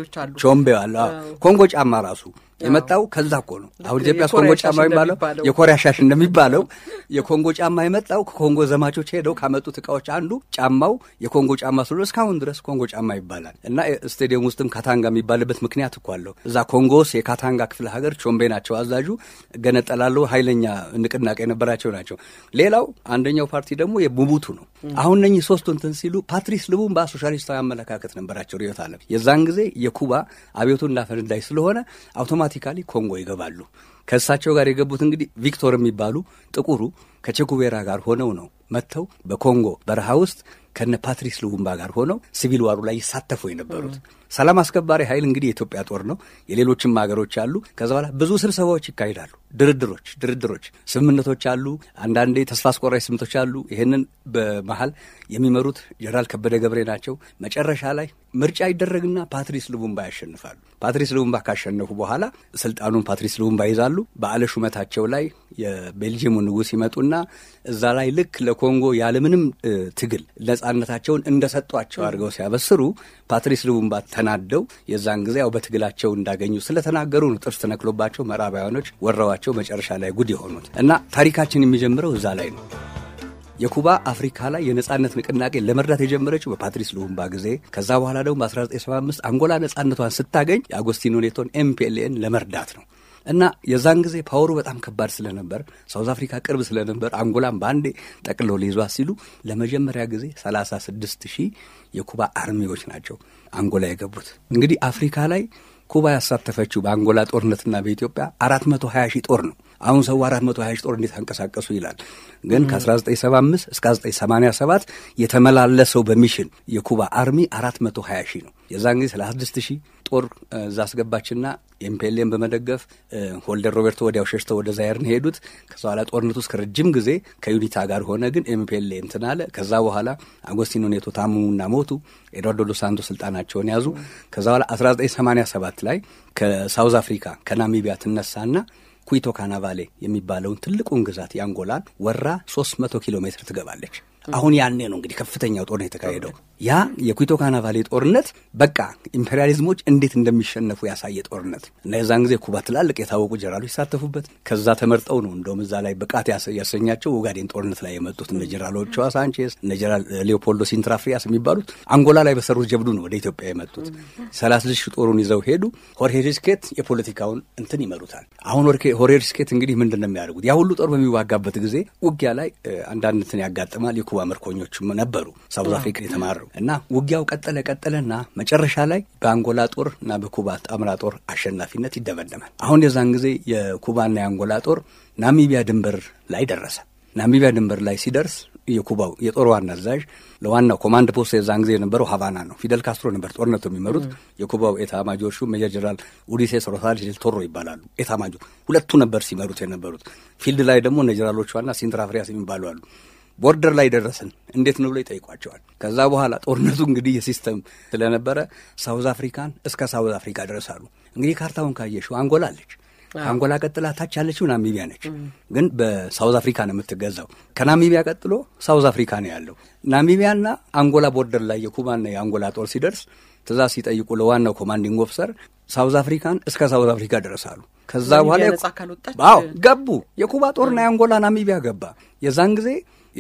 ቾምቤ አለ። ኮንጎ ጫማ ራሱ የመጣው ከዛ እኮ ነው። አሁን ኢትዮጵያ ውስጥ ኮንጎ ጫማ የሚባለው የኮሪያ ሻሽ እንደሚባለው የኮንጎ ጫማ የመጣው ከኮንጎ ዘማቾች ሄደው ካመጡት እቃዎች አንዱ ጫማው የኮንጎ ጫማ ስለሆነ እስካሁን ድረስ ኮንጎ ጫማ ይባላል እና ስቴዲየም ውስጥም ካታንጋ የሚባልበት ምክንያት እኮ አለው። እዛ ኮንጎ ውስጥ የካታንጋ ክፍለ ሀገር ቾምቤ ናቸው አዛዡ። ገነጠላለው ኃይለኛ ንቅናቄ የነበራቸው ናቸው። ሌላው አንደኛው ፓርቲ ደግሞ የቡቡቱ ነው። አሁን እነኚህ ሶስቱ እንትን ሲሉ ፓትሪስ ሉሙምባ ሶሻሊስታዊ አመለካከት ነበራቸው ርዕዮተ ዓለም። የዛን ጊዜ የኩባ አብዮቱን እንዳፈነዳይ ስለሆነ አውቶማቲካሊ ኮንጎ ይገባሉ። ከእሳቸው ጋር የገቡት እንግዲህ ቪክቶር የሚባሉ ጥቁሩ ከቼኩቬራ ጋር ሆነው ነው መጥተው በኮንጎ በረሃ ውስጥ ከነ ፓትሪስ ሉሙምባ ጋር ሆነው ሲቪል ዋሩ ላይ ይሳተፉ የነበሩት። ሰላም አስከባሪ ኃይል እንግዲህ የኢትዮጵያ ጦር ነው። የሌሎችም ሀገሮች አሉ። ከዛ በኋላ ብዙ ስብሰባዎች ይካሄዳሉ። ድርድሮች ድርድሮች፣ ስምምነቶች አሉ። አንዳንዴ ተስፋ አስቆራጭ ስምምነቶች አሉ። ይህንን በመሀል የሚመሩት ጀነራል ከበደ ገብሬ ናቸው። መጨረሻ ላይ ምርጫ ይደረግና ፓትሪስ ሉሙምባ ያሸንፋሉ። ፓትሪስ ሉሙምባ ካሸነፉ በኋላ ስልጣኑን ፓትሪስ ሉሙምባ ይዛሉ። በዓለ ሹመታቸው ላይ የቤልጅየሙ ንጉሥ ይመጡና እዛ ላይ ልክ ለኮንጎ ያለምንም ትግል ነጻነታቸውን እንደሰጧቸው አድርገው ሲያበስሩ ፓትሪስ ሉሙምባ ተናደው የዛን ጊዜ ያው በትግላቸው እንዳገኙ ስለተናገሩ ነው ጥርስ ተነክሎባቸው ምዕራባውያኖች ወረዋቸው መጨረሻ ላይ ጉድ የሆኑት እና ታሪካችን የሚጀምረው እዛ ላይ ነው። የኩባ አፍሪካ ላይ የነጻነት ንቅናቄ ለመርዳት የጀመረችው በፓትሪስ ሉሙምባ ጊዜ፣ ከዛ በኋላ ደግሞ በ1975 አንጎላ ነጻነቷን ስታገኝ የአጎስቲኖ ኔቶን ኤምፒኤልኤን ለመርዳት ነው። እና የዛን ጊዜ ፓወሩ በጣም ከባድ ስለነበር ሳውዝ አፍሪካ ቅርብ ስለነበር አንጎላን በአንዴ ጠቅለው ሊይዟት ሲሉ ለመጀመሪያ ጊዜ 36 ሺህ የኩባ አርሚዎች ናቸው አንጎላ የገቡት። እንግዲህ አፍሪካ ላይ ኩባ ያሳተፈችው በአንጎላ ጦርነትና በኢትዮጵያ 420 ሺህ ጦር ነው። አሁን ሰው 420 ሺህ ጦር እንዴት አንቀሳቀሱ ይላል። ግን ከ1975 እስከ 1987 የተመላለሰው በሚሽን የኩባ አርሚ 420 ሺህ ነው። የዛን ጊዜ 36 ሺህ ጦር እዛ አስገባችና ኤምፔሌን በመደገፍ ሆልደር ሮቤርቶ ወዲያው ሸሽተው ወደ ዛየርን ሄዱት። ከዛ በኋላ ጦርነቱ እስከ ረጅም ጊዜ ከዩኒታ ጋር ሆነ። ግን ኤምፔሌ እንትን አለ። ከዛ በኋላ አጎስቲኖ ኔቶ ታመሙና ሞቱ። ኤድዋርዶ ዶ ሳንቶ ስልጣናቸውን ያዙ። ከዛ በኋላ 1987 ላይ ከሳውዝ አፍሪካ ከናሚቢያ ትነሳና ኩይቶ ካናቫሌ የሚባለውን ትልቁን ግዛት የአንጎላን ወራ 300 ኪሎ ሜትር ትገባለች። አሁን ያኔ ነው እንግዲህ ከፍተኛው ጦርነት የተካሄደው። ያ የኩይቶ ካናቫሌ ጦርነት በቃ ኢምፔሪያሊዝሞች እንዴት እንደሚሸነፉ ያሳየ ጦርነት እና የዛን ጊዜ ኩባ ትላልቅ የታወቁ ጀነራሎች ይሳተፉበት። ከዛ ተመርጠው ነው እንደውም እዛ ላይ ብቃት ያሰኛቸው ኦጋዴን ጦርነት ላይ የመጡት እነ ጀነራሎቿ ሳንቼዝ፣ እነ ጀነራል ሌኦፖልዶ ሲንትራፍሪያስ የሚባሉት አንጎላ ላይ በሰሩት ጀብዱ ነው ወደ ኢትዮጵያ የመጡት። ሰላሳ ሺህ ጦሩን ይዘው ሄዱ። ሆርሄ ሪስኬት የፖለቲካውን እንትን ይመሩታል። አሁን ሆርሄ ሪስኬት እንግዲህ ምንድን ነው የሚያደርጉት? ያ ሁሉ ጦር በሚዋጋበት ጊዜ ውጊያ ላይ አንዳንድ እንትን ያጋጥማል። የኩባ ምርኮኞችም ነበሩ ሳውዝ አፍሪካ የተማረው እና ውጊያው ቀጠለ ቀጠለና መጨረሻ ላይ በአንጎላ ጦር እና በኩባ ጣምራ ጦር አሸናፊነት ይደመደማል። አሁን የዛን ጊዜ የኩባና የአንጎላ ጦር ናሚቢያ ድንበር ላይ ደረሰ። ናሚቢያ ድንበር ላይ ሲደርስ የኩባው የጦር ዋና አዛዥ ለዋናው ኮማንድ ፖስት የዛን ጊዜ የነበረው ሀቫና ነው። ፊደል ካስትሮ ነበር ጦርነቱ የሚመሩት። የኩባው ኤታ ማጆር ሹም ሜጀር ጀነራል ኡሊሴስ ሮሳልድ ዴል ቶሮ ይባላሉ። ኤታ ማጆር ሁለቱ ነበር ሲመሩት የነበሩት። ፊልድ ላይ ደግሞ እነ ጀነራሎቿና ሲንትራፍሪያስ የሚባሉ አሉ። ቦርደር ላይ ደረስን እንዴት ነው ብሎ ይጠይቋቸዋል። ከዛ በኋላ ጦርነቱ እንግዲህ የሲስተም ስለነበረ ሳውዝ አፍሪካን እስከ ሳውዝ አፍሪካ ደረሳሉ። እንግዲህ ካርታውን ካየሽው አንጎላ አለች። ከአንጎላ ቀጥላ ታች ያለችው ናሚቢያ ነች። ግን በሳውዝ አፍሪካ ነው የምትገዛው። ከናሚቢያ ቀጥሎ ሳውዝ አፍሪካ ነው ያለው። ናሚቢያና አንጎላ ቦርደር ላይ የኩባና የአንጎላ ጦር ሲደርስ ትእዛዝ ሲጠይቁ ለዋናው ኮማንዲንግ ኦፊሰር ሳውዝ አፍሪካን እስከ ሳውዝ አፍሪካ ድረሳሉ። ከዛ ናሚቢያ በኋላ ነጻ ካልወጣች አዎ ገቡ። የኩባ ጦርና የአንጎላ ናሚቢያ ገባ። የዛን ጊዜ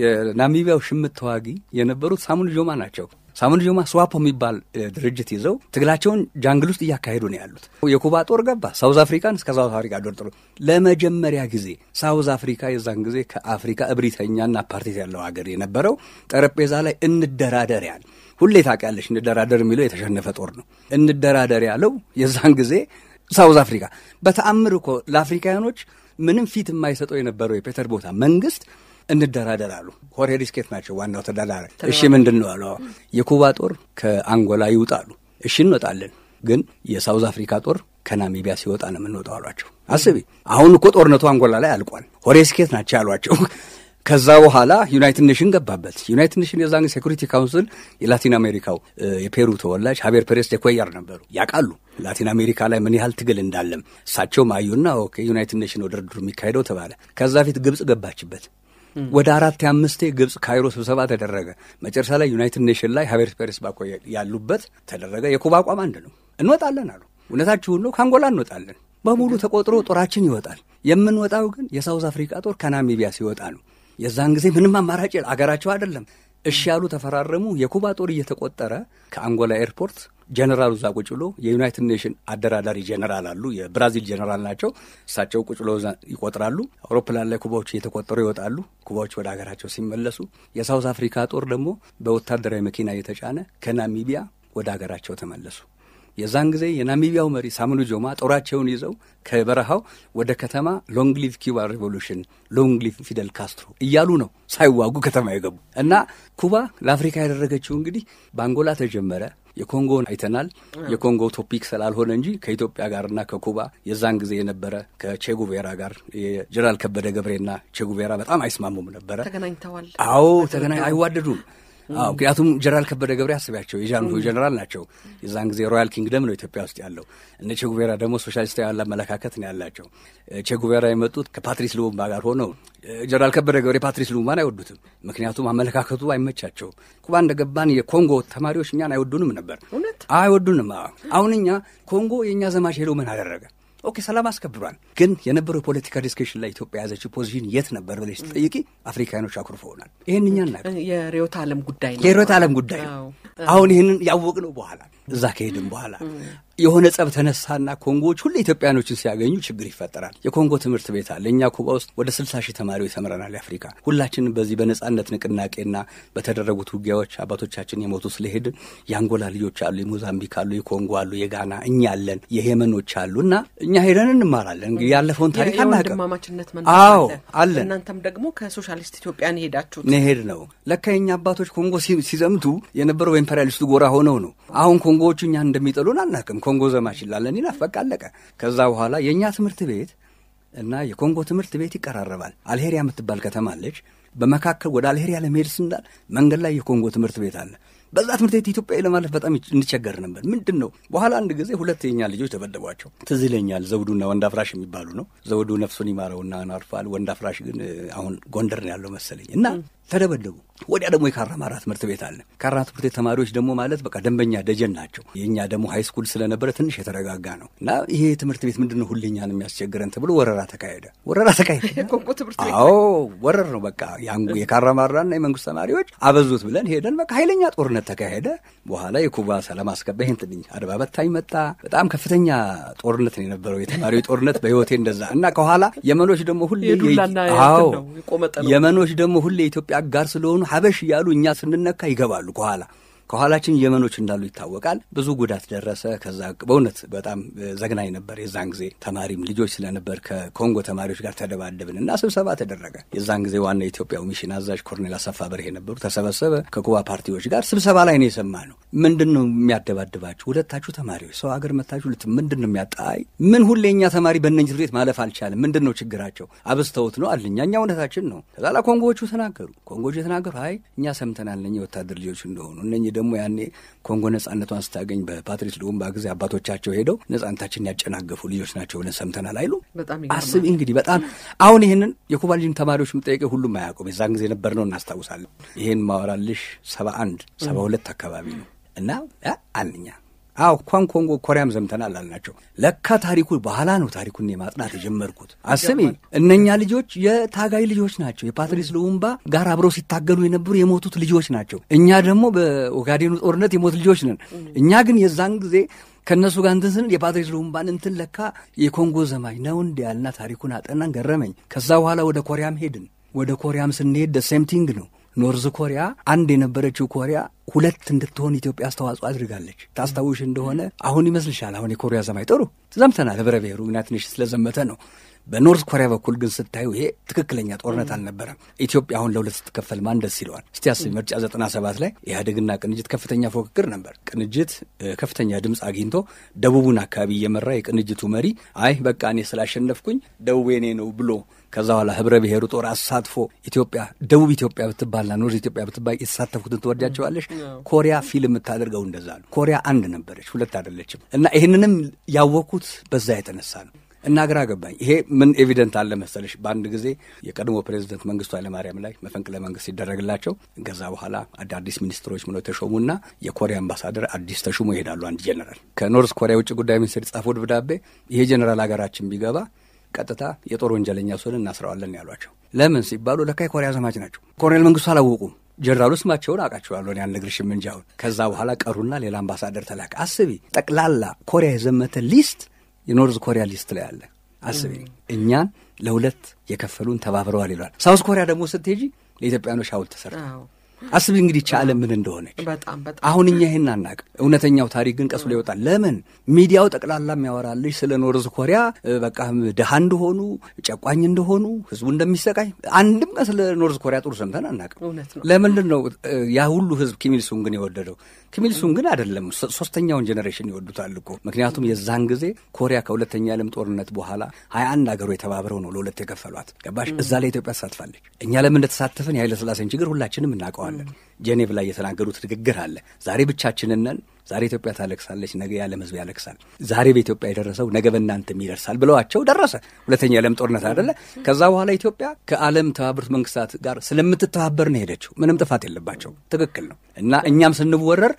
የናሚቢያው ሽምት ተዋጊ የነበሩት ሳሙን ጆማ ናቸው። ሳሙን ጆማ ስዋፖ የሚባል እ, ድርጅት ይዘው ትግላቸውን ጃንግል ውስጥ እያካሄዱ ነው ያሉት። የኩባ ጦር ገባ። ሳውዝ አፍሪካን እስከ ሳውዝ አፍሪካ ዶርጥሮ ለመጀመሪያ ጊዜ ሳውዝ አፍሪካ የዛን ጊዜ ከአፍሪካ እብሪተኛና ፓርቲት ያለው ሀገር የነበረው ጠረጴዛ ላይ እንደራደር ያል ሁሌ ታውቂያለሽ፣ እንደራደር የሚለው የተሸነፈ ጦር ነው። እንደራደር ያለው የዛን ጊዜ ሳውዝ አፍሪካ በተአምር እኮ ለአፍሪካውያኖች ምንም ፊት የማይሰጠው የነበረው የፔተር ቦታ መንግስት እንደራደር አሉ። ሆሬ ሪስኬት ናቸው ዋናው ተደራዳሪ። እሺ ምንድን ነው አሉ። የኩባ ጦር ከአንጎላ ይውጣሉ። እሺ እንወጣለን፣ ግን የሳውዝ አፍሪካ ጦር ከናሚቢያ ሲወጣ ነው የምንወጣው አሏቸው። አስቢ፣ አሁን እኮ ጦርነቱ አንጎላ ላይ አልቋል። ሆሬ ሪስኬት ናቸው ያሏቸው። ከዛ በኋላ ዩናይትድ ኔሽን ገባበት። ዩናይትድ ኔሽን የዛን ሴኩሪቲ ካውንስል የላቲን አሜሪካው እ፣ የፔሩ ተወላጅ ሀቤር ፔሬስ ደ ኩዌያር ነበሩ። ያውቃሉ ላቲን አሜሪካ ላይ ምን ያህል ትግል እንዳለም እሳቸውም አዩና ኦኬ ዩናይትድ ኔሽን ወደ ድርድሩ የሚካሄደው ተባለ። ከዛ ፊት ግብጽ ገባችበት። ወደ አራት አምስቴ ግብጽ ካይሮ ስብሰባ ተደረገ። መጨረሻ ላይ ዩናይትድ ኔሽን ላይ ሀቤር ፔሬስ ባኮ ያሉበት ተደረገ። የኩባ አቋም አንድ ነው። እንወጣለን አሉ። እውነታችሁን ነው። ከአንጎላ እንወጣለን። በሙሉ ተቆጥሮ ጦራችን ይወጣል። የምንወጣው ግን የሳውዝ አፍሪካ ጦር ከናሚቢያ ሲወጣ ነው። የዛን ጊዜ ምንም አማራጭ የለ- አገራቸው አይደለም። እሺ ያሉ ተፈራረሙ። የኩባ ጦር እየተቆጠረ ከአንጎላ ኤርፖርት ጀነራሉ እዛ ቁጭ ብሎ የዩናይትድ ኔሽን አደራዳሪ ጀነራል አሉ። የብራዚል ጀነራል ናቸው። እሳቸው ቁጭ ብሎ እዛ ይቆጥራሉ። አውሮፕላን ላይ ኩባዎች እየተቆጠሩ ይወጣሉ። ኩባዎች ወደ ሀገራቸው ሲመለሱ የሳውዝ አፍሪካ ጦር ደግሞ በወታደራዊ መኪና እየተጫነ ከናሚቢያ ወደ ሀገራቸው ተመለሱ። የዛን ጊዜ የናሚቢያው መሪ ሳሙኑ ጆማ ጦራቸውን ይዘው ከበረሃው ወደ ከተማ ሎንግ ሊቭ ኩባ ሬቮሉሽን ሎንግ ሊቭ ፊደል ካስትሮ እያሉ ነው ሳይዋጉ ከተማ የገቡ እና ኩባ ለአፍሪካ ያደረገችው እንግዲህ በአንጎላ ተጀመረ። የኮንጎን አይተናል። የኮንጎ ቶፒክ ስላልሆነ እንጂ ከኢትዮጵያ ጋርና ከኩባ የዛን ጊዜ የነበረ ከቼጉቬራ ጋር የጀነራል ከበደ ገብሬና ቼጉቬራ በጣም አይስማሙም ነበረ። ተገናኝተዋል። አዎ ተገናኝ አይዋደዱም። አዎ ምክንያቱም ጀነራል ከበደ ገብሬ አስቢያቸው የጃንሆይ ጀነራል ናቸው። የዛን ጊዜ ሮያል ኪንግደም ነው ኢትዮጵያ ውስጥ ያለው። እነ ቼጉቬራ ደግሞ ሶሻሊስታዊ ያለ አመለካከት ነው ያላቸው። ቼጉቬራ የመጡት ከፓትሪስ ሉሙምባ ጋር ሆነው ጀነራል ከበደ ገብሬ ፓትሪስ ሉሙምባን አይወዱትም። ምክንያቱም አመለካከቱ አይመቻቸው። ኩባ እንደገባን የኮንጎ ተማሪዎች እኛን አይወዱንም ነበር፣ እውነት አይወዱንም። አዎ አሁን እኛ ኮንጎ የእኛ ዘማች ሄደው ምን አደረገ? ኦኬ ሰላም አስከብሯል። ግን የነበረው የፖለቲካ ዲስከሽን ላይ ኢትዮጵያ የያዘችው ፖዚሽን የት ነበር ብለሽ ስትጠይቂ አፍሪካኖች አኩርፈውናል። ይህን እኛ እናቅ የርዕዮተ ዓለም ጉዳይ ነው። የርዕዮተ ዓለም ጉዳይ ነው። አዎ። አሁን ይህንን ያወቅነው በኋላ እዛ ከሄድን በኋላ የሆነ ጸብ ተነሳና ኮንጎዎች ሁሉ ኢትዮጵያኖችን ሲያገኙ ችግር ይፈጠራል። የኮንጎ ትምህርት ቤት አለ። እኛ ኩባ ውስጥ ወደ ስልሳ ሺህ ተማሪዎች ተምረናል። የአፍሪካ ሁላችንም በዚህ በነጻነት ንቅናቄና በተደረጉት ውጊያዎች አባቶቻችን የሞቱ ስለሄድን የአንጎላ ልጆች አሉ፣ የሞዛምቢክ አሉ፣ የኮንጎ አሉ፣ የጋና እኛ አለን፣ የየመኖች አሉ እና እኛ ሄደን እንማራለን። እንግዲህ ያለፈውን ታሪክ አናውቅም። የወንድማማችነት መንፈስ አዎ አለ። አለን። እናንተም ደግሞ ከሶሻሊስት ኢትዮጵያን የሄዳችሁት ነሄድ ነው ለካ የኛ አባቶች ኮንጎ ሲ- ሲዘምቱ የነበረው በኢምፔሪያሊስቱ ጎራ ሆነው ነው። አሁን ኮንጎዎቹ እኛን እንደሚጠሉን አናውቅም። ኮንጎ ዘማች ይላለን ይላፍ በቃ አለቀ። ከዛ በኋላ የእኛ ትምህርት ቤት እና የኮንጎ ትምህርት ቤት ይቀራረባል። አልሄሪያ የምትባል ከተማ አለች። በመካከል ወደ አልሄሪያ ለመሄድ ስንዳል መንገድ ላይ የኮንጎ ትምህርት ቤት አለ። በዛ ትምህርት ቤት ኢትዮጵያዊ ለማለፍ በጣም እንቸገር ነበር። ምንድን ነው በኋላ አንድ ጊዜ ሁለት የኛ ልጆች ተበደቧቸው። ትዝ ይለኛል። ዘውዱና ወንድ አፍራሽ የሚባሉ ነው። ዘውዱ ነፍሱን ይማረውና አርፏል። ወንድ አፍራሽ ግን እ, አሁን ጎንደር ነው ያለው መሰለኝ እና ተደበደቡ። ወዲያ ደግሞ የካራማራ ትምህርት ቤት አለ። ካራ ትምህርት ቤት ተማሪዎች ደግሞ ማለት በቃ ደንበኛ ደጀን ናቸው። የእኛ ደግሞ ሃይ ስኩል ስለነበረ ትንሽ የተረጋጋ ነው እና ይሄ ትምህርት ቤት ምንድን ነው ሁሌኛን የሚያስቸግረን ተብሎ ወረራ ተካሄደ። ወረራ ተካሄደ። የኮንጎ ትምህርት ቤት አዎ ወረር ነው በቃ ያንጉ የካራማራና የመንግስት ተማሪዎች አበዙት ብለን ሄደን በቃ ኃይለኛ ጦርነት ተካሄደ። በኋላ የኩባ ሰላም አስከባ ይህን ትንኝ አድባ በታኝ መጣ። በጣም ከፍተኛ ጦርነት ነው የነበረው የተማሪዎች ጦርነት በህይወቴ እንደዛ እና ከኋላ የመኖች ደግሞ ሁሌ የዱላና የይ- የእንትን አዎ ነው፣ የቆመጠ ነው። የመኖች ደግሞ ሁሌ የኢትዮጵያ አጋር ስለሆኑ ሀበሽ እያሉ እኛ ስንነካ ይገባሉ ከኋላ ከኋላችን የመኖች እንዳሉ ይታወቃል። ብዙ ጉዳት ደረሰ። ከዛ በእውነት በጣም ዘግናኝ ነበር። የዛን ጊዜ ተማሪም ልጆች ስለነበር ከኮንጎ ተማሪዎች ጋር ተደባደብን እና ስብሰባ ተደረገ። የዛን ጊዜ ዋና የኢትዮጵያው ሚሽን አዛዥ ኮርኔል አሰፋ በርሄ ነበሩ። ተሰበሰበ። ከኩባ ፓርቲዎች ጋር ስብሰባ ላይ ነው የሰማ ነው። ምንድን ነው የሚያደባድባችሁ? ሁለታችሁ ተማሪዎች ሰው ሀገር መታችሁ ልት ምንድን ነው የሚያጣይ ምን ሁሌ እኛ ተማሪ በእነኝህ ትምህርት ቤት ማለፍ አልቻለም። ምንድን ነው ችግራቸው? አብዝተውት ነው አልኛ እኛ እውነታችን ነው። ከዛ ላ ኮንጎዎቹ ተናገሩ። ኮንጎዎቹ የተናገሩ አይ እኛ ሰምተናል እነኝህ የወታደር ልጆች እንደሆኑ እነኝህ ደግሞ ያኔ ኮንጎ ነጻነቷን ስታገኝ በፓትሪስ ሉሙምባ ጊዜ አባቶቻቸው ሄደው ነጻነታችንን ያጨናገፉ ልጆች ናቸው ብለን ሰምተናል አይሉ በጣም አስብ እንግዲህ በጣም አሁን ይህንን የኩባ ልጅን ተማሪዎች የምጠየቀው ሁሉም አያውቁም። የዛን ጊዜ ነበር ነው እናስታውሳለን። ይህን ማወራልሽ ሰባ አንድ ሰባ ሁለት አካባቢ ነው እና አ- አንኛ አዎ እንኳን ኮንጎ ኮሪያም ዘምተናል አልናቸው። ለካ ታሪኩ በኋላ ነው ታሪኩን የማጥናት የጀመርኩት። አስቢ እነኛ ልጆች የታጋይ ልጆች ናቸው። የፓትሪስ ሉሙምባ ጋር አብረው ሲታገሉ የነበሩ የሞቱት ልጆች ናቸው። እኛ ደግሞ በኦጋዴኑ ጦርነት የሞት ልጆች ነን። እኛ ግን የዛን ጊዜ ከእነሱ ጋር እንትን ስንል የፓትሪስ ሉሙምባን እንትን ለካ የኮንጎ ዘማች ነው እንዲ ያልና ታሪኩን አጠናን፣ ገረመኝ። ከዛ በኋላ ወደ ኮሪያም ሄድን። ወደ ኮሪያም ስንሄድ ሴምቲንግ ነው። ኖርዝ ኮሪያ አንድ የነበረችው ኮሪያ ሁለት እንድትሆን ኢትዮጵያ አስተዋጽኦ አድርጋለች። ታስታውሽ እንደሆነ አሁን ይመስልሻል? አሁን የኮሪያ ዘማች ጥሩ ዘምተናል። ህብረ ብሔሩ ዩናይትድ ኔሽንስ ስለዘመተ ነው። በኖርዝ ኮሪያ በኩል ግን ስታዩ ይሄ ትክክለኛ ጦርነት አልነበረም። ኢትዮጵያ አሁን ለሁለት ስትከፈል ማን ደስ ይለዋል? እስቲ አስቢ። ምርጫ ዘጠና ሰባት ላይ ኢህአዴግና ቅንጅት ከፍተኛ ፉክክር ነበር። ቅንጅት ከፍተኛ ድምፅ አግኝቶ ደቡቡን አካባቢ እየመራ የቅንጅቱ መሪ አይ በቃ እኔ ስላሸነፍኩኝ ደቡብ የኔ ነው ብሎ ከዛ በኋላ ህብረ ብሔሩ ጦር አሳትፎ ኢትዮጵያ ደቡብ ኢትዮጵያ ብትባልና ኖርዝ ኢትዮጵያ ብትባል የተሳተፉትን ትወዳቸዋለሽ። ኮሪያ ፊልም የምታደርገው እንደዛ ነው። ኮሪያ አንድ ነበረች፣ ሁለት አይደለችም። እና ይህንንም ያወቅኩት በዛ የተነሳ ነው። እና ግራ ገባኝ። ይሄ ምን ኤቪደንት አለ መሰለሽ? በአንድ ጊዜ የቀድሞ ፕሬዚደንት መንግስቱ ኃይለማርያም ላይ መፈንቅለ መንግስት ሲደረግላቸው ከዛ በኋላ አዳዲስ ሚኒስትሮች ምነው ተሾሙና የኮሪያ አምባሳደር አዲስ ተሹሞ ይሄዳሉ። አንድ ጀነራል ከኖርዝ ኮሪያ የውጭ ጉዳይ ሚኒስትር የጻፈው ደብዳቤ ይሄ ጀነራል ሀገራችን ቢገባ ቀጥታ የጦር ወንጀለኛ ሲሆን እናስረዋለን ያሏቸው። ለምን ሲባሉ ለካ የኮሪያ ዘማች ናቸው። ኮሎኔል መንግስቱ አላወቁም። ጀነራሉ ስማቸውን አውቃቸዋለሁ ያልነግርሽም እንጂ አሁን ከዛ በኋላ ቀሩና ሌላ አምባሳደር ተላከ። አስቢ ጠቅላላ ኮሪያ የዘመተ ሊስት የኖርዝ ኮሪያ ሊስት ላይ አለ። አስቢ እኛን ለሁለት የከፈሉን ተባብረዋል ይሏል። ሳውዝ ኮሪያ ደግሞ ስትሄጂ ለኢትዮጵያኖች ሐውልት ተሰርተ አስቢ እንግዲህ ቻ ዓለም ምን እንደሆነች። በጣም በጣም አሁን እኛ ይህን አናውቅም። እውነተኛው ታሪክ ግን ቀስ ብሎ ይወጣል። ለምን ሚዲያው ጠቅላላ የሚያወራልሽ ስለ ኖርዝ ኮሪያ በቃ ድሃ እንደሆኑ፣ ጨቋኝ እንደሆኑ፣ ህዝቡ እንደሚሰቃይ አንድም ቀን ስለ ኖርዝ ኮሪያ ጥሩ ሰምተን አናውቅም። እውነት ነው። ለምንድን ነው ያ ሁሉ ህዝብ ኪሚልሱን ግን የወደደው? ኪሚልሱን ግን አይደለም ሶስተኛውን ጀኔሬሽን ይወዱታል እኮ ምክንያቱም የዛን ጊዜ ኮሪያ ከሁለተኛ ዓለም ጦርነት በኋላ ሀያ አንድ ሀገሩ የተባብረው ነው ለሁለት የከፈሏት። ገባሽ? እዛ ላይ ኢትዮጵያ ተሳትፋለች። እኛ ለምን እንደተሳተፍን የኃይለ ሥላሴን ችግር ሁላችንም እናውቀዋለን። ጄኔቭ ላይ የተናገሩት ንግግር አለ። ዛሬ ብቻችንን ነን። ዛሬ ኢትዮጵያ ታለቅሳለች፣ ነገ የዓለም ህዝብ ያለቅሳል። ዛሬ በኢትዮጵያ የደረሰው ነገ በእናንተም ይደርሳል ብለዋቸው ደረሰ። ሁለተኛ የዓለም ጦርነት አይደለ? ከዛ በኋላ ኢትዮጵያ ከዓለም ተባበሩት መንግስታት ጋር ስለምትተባበር ነው ሄደችው። ምንም ጥፋት የለባቸው። ትክክል ነው። እና እኛም ስንወረር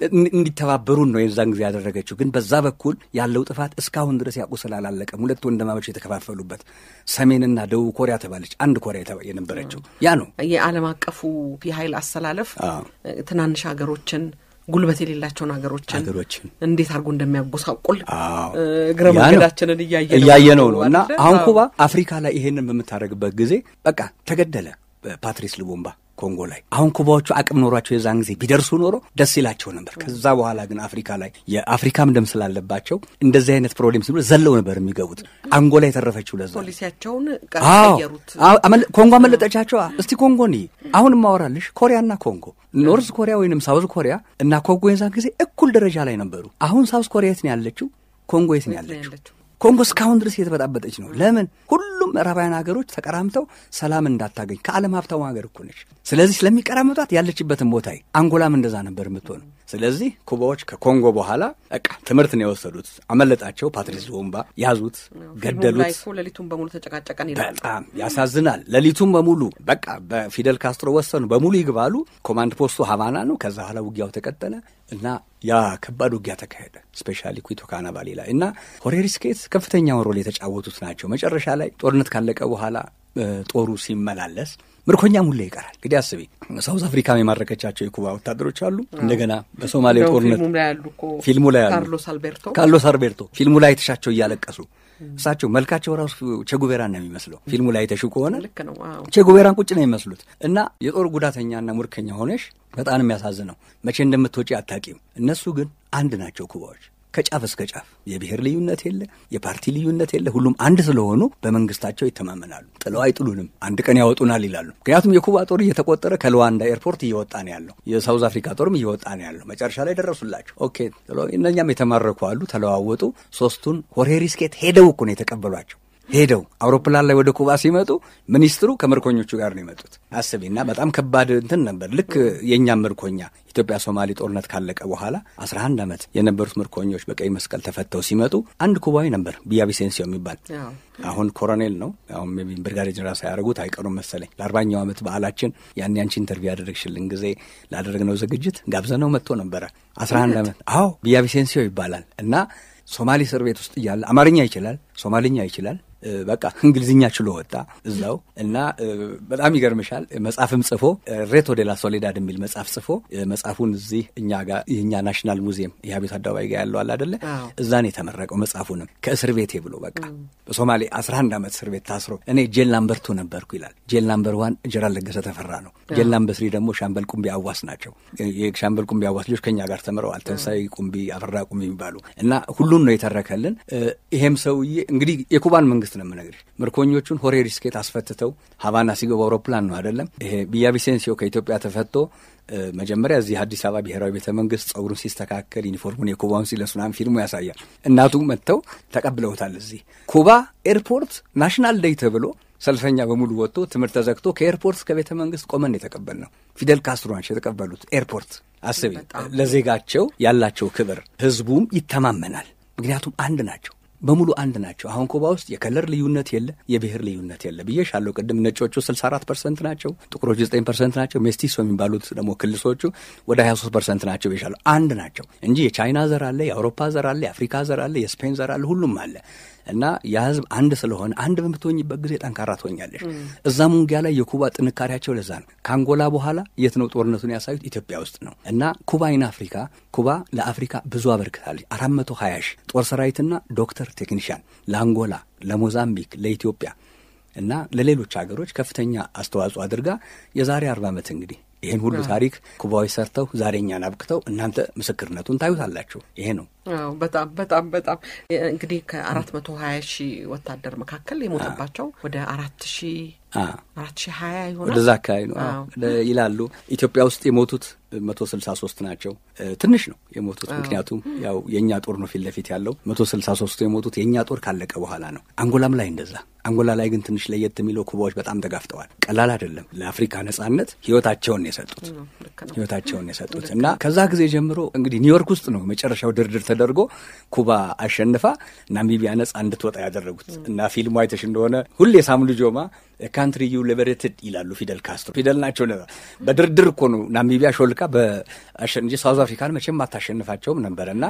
እንዲተባበሩን ነው የዛን ጊዜ ያደረገችው። ግን በዛ በኩል ያለው ጥፋት እስካሁን ድረስ ያውቁ ስላላለቀም ሁለት ወንድማማቾች የተከፋፈሉበት ሰሜንና ደቡብ ኮሪያ ተባለች። አንድ ኮሪያ የነበረችው ያ ነው። የዓለም አቀፉ የኃይል አሰላለፍ ትናንሽ ሀገሮችን ጉልበት የሌላቸውን ሀገሮችን ሀገሮችን እንዴት አድርጎ እንደሚያጎሳቁል አዎ እግረ መንገዳችንን እያየ እያየነው ነው። እና አሁን ኩባ አፍሪካ ላይ ይሄንን በምታደርግበት ጊዜ በቃ ተገደለ ፓትሪስ ሉሙምባ ኮንጎ ላይ። አሁን ኩባዎቹ አቅም ኖሯቸው የዛን ጊዜ ቢደርሱ ኖሮ ደስ ይላቸው ነበር። ከዛ በኋላ ግን አፍሪካ ላይ የአፍሪካም ደም ስላለባቸው እንደዚህ አይነት ፕሮብሌም ሲኖር ዘለው ነበር የሚገቡት። አንጎላ የተረፈችው ለዛ ነው። ፖሊሲያቸውን አዎ ቀየሩት። አዎ፣ አመለ- ኮንጎ አመለጠቻቸዋ። እስቲ ኮንጎ ኒ አሁን ማወራልሽ ኮሪያና ኮንጎ ኖርዝ ኮሪያ ወይንም ሳውዝ ኮሪያ እና ኮንጎ የዛን ጊዜ እኩል ደረጃ ላይ ነበሩ። አሁን ሳውዝ ኮሪያ የት ነው ያለችው? ኮንጎ የት ነው የት ነው ያለችው? ያለችው? ኮንጎ እስካሁን ድረስ እየተበጣበጠች ነው። ለምን? ሁሉም ምዕራባውያን ሀገሮች ተቀራምተው ሰላም እንዳታገኝ ከዓለም ሀብታሙ ሀገር እኮ ነች። ስለዚህ ስለሚቀራመጧት ያለችበትን ቦታ አንጎላም እንደዛ ነበር የምትሆነው። ስለዚህ ኩባዎች ከኮንጎ በኋላ በቃ ትምህርት ነው የወሰዱት። አመለጣቸው። ፓትሪስ ሉሙምባ ያዙት፣ ፊልሙ ላይ ገደሉት። እኮ ሌሊቱን በሙሉ ተጨቃጨቀን ይላል። በጣም ያሳዝናል። ሌሊቱን በሙሉ በቃ በፊደል ካስትሮ ወሰኑ በሙሉ ይግባሉ። ኮማንድ ፖስቱ ሀቫና ነው። ከዛ በኋላ ውጊያው ተቀጠለ እና ያ ከባድ ውጊያ ተካሄደ። ስፔሻሊ ኩቶ ካናባሌ ላይ እና ሆሬሪስኬት ከፍተኛውን ሮል የተጫወቱት ናቸው። መጨረሻ ላይ ጦርነት ካለቀ በኋላ እ፣ ጦሩ ሲመላለስ ምርኮኛም ሁሌ ይቀራል። እንግዲህ አስቢ፣ ሳውዝ አፍሪካም የማረከቻቸው የኩባ ወታደሮች አሉ። እንደገና በሶማሌ እንደውም ጦርነት ፊልሙም ላይ ያሉ እኮ ፊልሙ ላይ ያሉ ካርሎስ አልቤርቶ ካርሎስ አልቤርቶ ፊልሙ ላይ የተሻቸው እያለቀሱ እሳቸው መልካቸው ራሱ ቼጉቬራን ነው የሚመስለው። ፊልሙ ላይ የተሹ ከሆነ ልክ ነው። አዎ ቼጉቬራን ቁጭ ነው የሚመስሉት። እና የጦር ጉዳተኛና ሙርከኛ ሆነሽ በጣም የሚያሳዝነው መቼ እንደምትወጪ አታቂም። እነሱ ግን አንድ ናቸው ኩባዎች ከጫፍ እስከ ጫፍ የብሔር ልዩነት የለ፣ የፓርቲ ልዩነት የለ። ሁሉም አንድ ስለሆኑ በመንግስታቸው ይተማመናሉ። ጥለው አይጥሉንም፣ አንድ ቀን ያወጡናል ይላሉ። ምክንያቱም የኩባ ጦር እየተቆጠረ ከሉዋንዳ ኤርፖርት እየወጣ ነው ያለው። የሳውዝ አፍሪካ ጦርም እየወጣ ነው ያለው። መጨረሻ ላይ ደረሱላቸው። ኦኬ ጥለው እነኛም የተማረኩ አሉ። ተለዋወጡ። ሶስቱን ሆሬሪስኬት ሄደው እኮ ነው የተቀበሏቸው። ሄደው አውሮፕላን ላይ ወደ ኩባ ሲመጡ ሚኒስትሩ ከምርኮኞቹ ጋር ነው የመጡት። አስቢና በጣም ከባድ እንትን ነበር። ልክ የእኛም ምርኮኛ ኢትዮጵያ ሶማሌ ጦርነት ካለቀ በኋላ 11 ዓመት የነበሩት ምርኮኞች በቀይ መስቀል ተፈተው ሲመጡ አንድ ኩባዊ ነበር ቢያ ቪሴንሲዮ የሚባል አሁን ኮሎኔል ነው። አሁን ሜይ ቢ ብርጋዴር ጀነራል ሳያደርጉት አይቀሩም መሰለኝ። ለአርባኛው ዓመት በዓላችን ያን ያንቺ ኢንተርቪው ያደረግሽልን ጊዜ ላደረግነው ዝግጅት ጋብዘነው መጥቶ ነበረ። 11 ዓመት አዎ፣ ቢያ ቪሴንሲዮ ይባላል እና ሶማሌ እስር ቤት ውስጥ እያለ አማርኛ ይችላል፣ ሶማልኛ ይችላል። በቃ እንግሊዝኛ ችሎ ወጣ እዛው እና በጣም ይገርምሻል። መጽሐፍም ጽፎ ሬቶ ዴላ ሶሌዳድ የሚል መጽሐፍ ጽፎ መጽሐፉን እዚህ እኛ ጋር የእኛ ናሽናል ሙዚየም የአቤት አደባባይ ጋር ያለው አለ አደለ? እዛ ነው የተመረቀው። መጽሐፉንም ከእስር ቤቴ ብሎ በቃ በሶማሌ 11 ዓመት እስር ቤት ታስሮ እኔ ጄል ናምበር ቱ ነበርኩ ይላል። ጄል ናምበር ዋን ጀነራል ለገሰ ተፈራ ነው። ጄል ናምበር ስሪ ደግሞ ሻምበል ቁምቢ አዋስ ናቸው። የሻምበል ቁምቢ አዋስ ልጆች ከኛ ጋር ተምረዋል። ተንሳይ ቁምቢ፣ አፈራ ቁምቢ የሚባሉ እና ሁሉን ነው የተረከልን። ይሄም ሰውዬ እንግዲህ የኩባን መንግስት ነው የምነግርሽ። ምርኮኞቹን ሆሬ ሪስኬት አስፈትተው ሀቫና ሲገቡ አውሮፕላን ነው አይደለም። ይሄ ቢያ ቪሴንሲዮ ከኢትዮጵያ ተፈቶ መጀመሪያ እዚህ አዲስ አበባ ብሔራዊ ቤተ መንግስት ጸጉሩን ሲስተካከል ዩኒፎርሙን የኩባውን ሲለብስ ምናምን ፊልሙ ያሳያል። እናቱ መጥተው ተቀብለውታል። እዚህ ኩባ ኤርፖርት ናሽናል ዴይ ተብሎ ሰልፈኛ በሙሉ ወጥቶ ትምህርት ተዘግቶ ከኤርፖርት እስከ ቤተ መንግስት ቆመን የተቀበል ነው። ፊደል ካስትሮ ናቸው የተቀበሉት ኤርፖርት። አስቢ ለዜጋቸው ያላቸው ክብር፣ ህዝቡም ይተማመናል። ምክንያቱም አንድ ናቸው በሙሉ አንድ ናቸው። አሁን ኩባ ውስጥ የከለር ልዩነት የለ፣ የብሔር ልዩነት የለ ብዬሻለሁ ቅድም። ነጮቹ 64 ፐርሰንት ናቸው፣ ጥቁሮቹ 9 ፐርሰንት ናቸው። ሜስቲሶ የሚባሉት ደግሞ ክልሶቹ ወደ 23 ፐርሰንት ናቸው ብዬሻለሁ። አንድ ናቸው እንጂ የቻይና ዘር አለ፣ የአውሮፓ ዘር አለ፣ የአፍሪካ ዘር አለ፣ የስፔን ዘር አለ፣ ሁሉም አለ እና የህዝብ አንድ ስለሆነ አንድ በምትሆኝበት ጊዜ ጠንካራ ትሆኛለሽ። እዛ ሙንጊያ ላይ የኩባ ጥንካሬያቸው ለዛ ነው። ከአንጎላ በኋላ የት ነው ጦርነቱን ያሳዩት? ኢትዮጵያ ውስጥ ነው። እና ኩባ ኢን አፍሪካ ኩባ ለአፍሪካ ብዙ አበርክታለች። አራት መቶ ሀያ ሺህ ጦር ሰራዊትና ዶክተር ቴክኒሽያን ለአንጎላ፣ ለሞዛምቢክ፣ ለኢትዮጵያ እና ለሌሎች ሀገሮች ከፍተኛ አስተዋጽኦ አድርጋ የዛሬ አርባ ዓመት እንግዲህ ይህን ሁሉ ታሪክ ኩባዊ ሰርተው ዛሬ እኛን አብቅተው እናንተ ምስክርነቱን ታዩታላችሁ። ይሄ ነው። በጣም በጣም በጣም እንግዲህ ከአራት መቶ ሀያ ሺህ ወታደር መካከል የሞተባቸው ወደ አራት ሺህ አራት ሺህ ሀያ ይሆናል ወደዛ አካባቢ ነው ይላሉ። ኢትዮጵያ ውስጥ የሞቱት መቶ ስልሳ ሶስት ናቸው። ትንሽ ነው የሞቱት፣ ምክንያቱም ያው የእኛ ጦር ነው ፊት ለፊት ያለው። መቶ ስልሳ ሶስቱ የሞቱት የእኛ ጦር ካለቀ በኋላ ነው። አንጎላም ላይ እንደዛ። አንጎላ ላይ ግን ትንሽ ለየት የሚለው ኩባዎች በጣም ተጋፍተዋል። ቀላል አይደለም። ለአፍሪካ ነጻነት ህይወታቸውን የሰጡት ህይወታቸውን የሰጡት እና ከዛ ጊዜ ጀምሮ እንግዲህ ኒውዮርክ ውስጥ ነው መጨረሻው ድርድር ተደርጎ ኩባ አሸንፋ ናሚቢያ ነጻ እንድትወጣ ያደረጉት እና ፊልሙ አይተሽ እንደሆነ ሁሌ ሳምሉ ጆማ ካንትሪ ዩ ሊበሬትድ ይላሉ ፊደል ካስትሮ። ፊደል ናቸው። በድርድር እኮ ነው ናሚቢያ ሾልካ እንጂ ሳውዝ አፍሪካን መቼም አታሸንፋቸውም ነበረ እና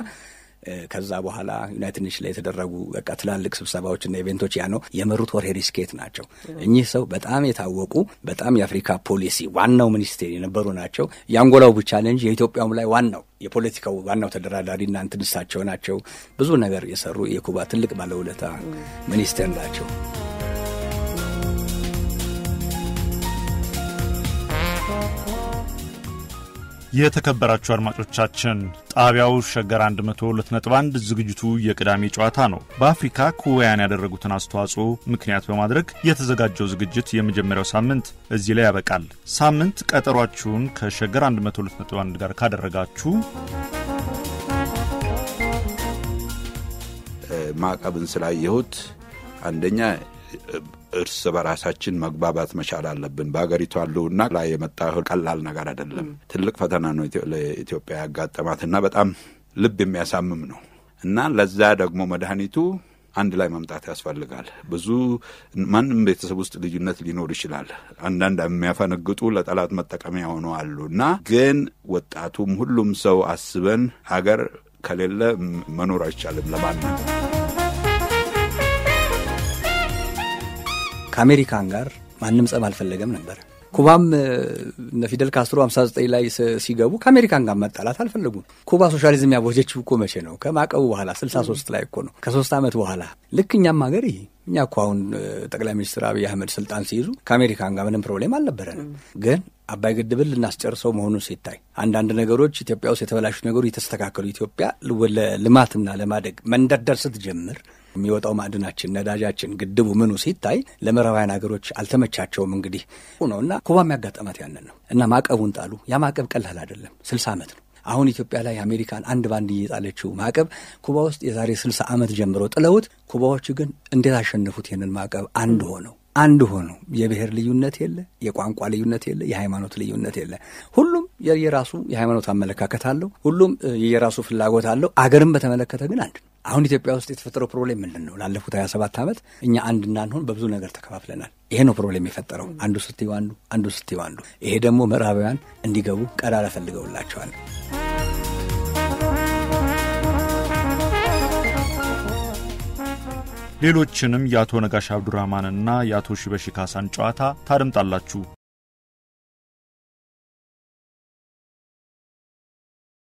ከዛ በኋላ ዩናይትድ ኔሽን ላይ የተደረጉ በቃ ትላልቅ ስብሰባዎችና ኢቬንቶች ያ ነው የመሩት። ወርሄ ሪስኬት ናቸው። እኚህ ሰው በጣም የታወቁ በጣም የአፍሪካ ፖሊሲ ዋናው ሚኒስቴር የነበሩ ናቸው። የአንጎላው ብቻ ለ እንጂ የኢትዮጵያውም ላይ ዋናው የፖለቲካው ዋናው ተደራዳሪ እና እንትን እሳቸው ናቸው። ብዙ ነገር የሰሩ የኩባ ትልቅ ባለውለታ ሚኒስቴር ናቸው። የተከበራችሁ አድማጮቻችን ጣቢያው ሸገር 102.1 ዝግጅቱ የቅዳሜ ጨዋታ ነው። በአፍሪካ ኩባውያን ያደረጉትን አስተዋጽኦ ምክንያት በማድረግ የተዘጋጀው ዝግጅት የመጀመሪያው ሳምንት እዚህ ላይ ያበቃል። ሳምንት ቀጠሯችሁን ከሸገር 102.1 ጋር ካደረጋችሁ ማዕቀብን ስላየሁት አንደኛ እርስ በራሳችን መግባባት መቻል አለብን። በሀገሪቱ ያለውና ላይ የመጣ ቀላል ነገር አይደለም። ትልቅ ፈተና ነው ለኢትዮጵያ ያጋጠማትና በጣም ልብ የሚያሳምም ነው እና ለዛ ደግሞ መድኃኒቱ አንድ ላይ መምጣት ያስፈልጋል። ብዙ ማንም ቤተሰብ ውስጥ ልዩነት ሊኖር ይችላል። አንዳንድ የሚያፈነግጡ ለጠላት መጠቀሚያ ሆነው አሉ እና ግን ወጣቱም ሁሉም ሰው አስበን ሀገር ከሌለ መኖር አይቻልም ለማንም ከአሜሪካን ጋር ማንም ጸብ አልፈለገም ነበር። ኩባም እነ ፊደል ካስትሮ 59 ላይ ሲገቡ ከአሜሪካን ጋር መጣላት አልፈለጉም። ኩባ ሶሻሊዝም ያወጀችው እኮ መቼ ነው? ከማዕቀቡ በኋላ 63 ላይ እኮ ነው፣ ከሶስት ዓመት በኋላ ልክ እኛም ሀገር ይሄ እኛ እኮ አሁን ጠቅላይ ሚኒስትር አብይ አህመድ ስልጣን ሲይዙ ከአሜሪካን ጋር ምንም ፕሮብሌም አልነበረንም። ግን አባይ ግድብን ልናስጨርሰው መሆኑን ሲታይ አንዳንድ ነገሮች ኢትዮጵያ ውስጥ የተበላሹ ነገሮች የተስተካከሉ ኢትዮጵያ ለልማትና ለማደግ መንደርደር ስትጀምር የሚወጣው ማዕድናችን፣ ነዳጃችን፣ ግድቡ ምኑ ሲታይ ለምዕራባውያን ሀገሮች አልተመቻቸውም። እንግዲህ ነው እና ኩባ የሚያጋጠማት ያንን ነው እና ማዕቀቡን ጣሉ። ያ ማዕቀብ ቀላል አይደለም። ስልሳ ዓመት ነው አሁን ኢትዮጵያ ላይ አሜሪካን አንድ ባንድ እየጣለችው ማዕቀብ ኩባ ውስጥ የዛሬ ስልሳ ዓመት ጀምሮ ጥለውት፣ ኩባዎቹ ግን እንዴት አሸነፉት? ይህንን ማዕቀብ አንድ ሆነው አንድ ሆኖ የብሔር ልዩነት የለ፣ የቋንቋ ልዩነት የለ፣ የሃይማኖት ልዩነት የለ። ሁሉም የራሱ የሃይማኖት አመለካከት አለው። ሁሉም የራሱ ፍላጎት አለው። አገርን በተመለከተ ግን አንድ ነው። አሁን ኢትዮጵያ ውስጥ የተፈጠረው ፕሮብሌም ምንድን ነው? ላለፉት ሀያ ሰባት ዓመት እኛ አንድ እንዳንሆን በብዙ ነገር ተከፋፍለናል። ይሄ ነው ፕሮብሌም የፈጠረው። አንዱ ስትዩ አንዱ፣ አንዱ ስትዩ አንዱ። ይሄ ደግሞ ምዕራባውያን እንዲገቡ ቀዳዳ ፈልገውላቸዋል። ሌሎችንም የአቶ ነጋሽ አብዱራህማንና የአቶ ሺበሺ ካሳን ጨዋታ ታደምጣላችሁ።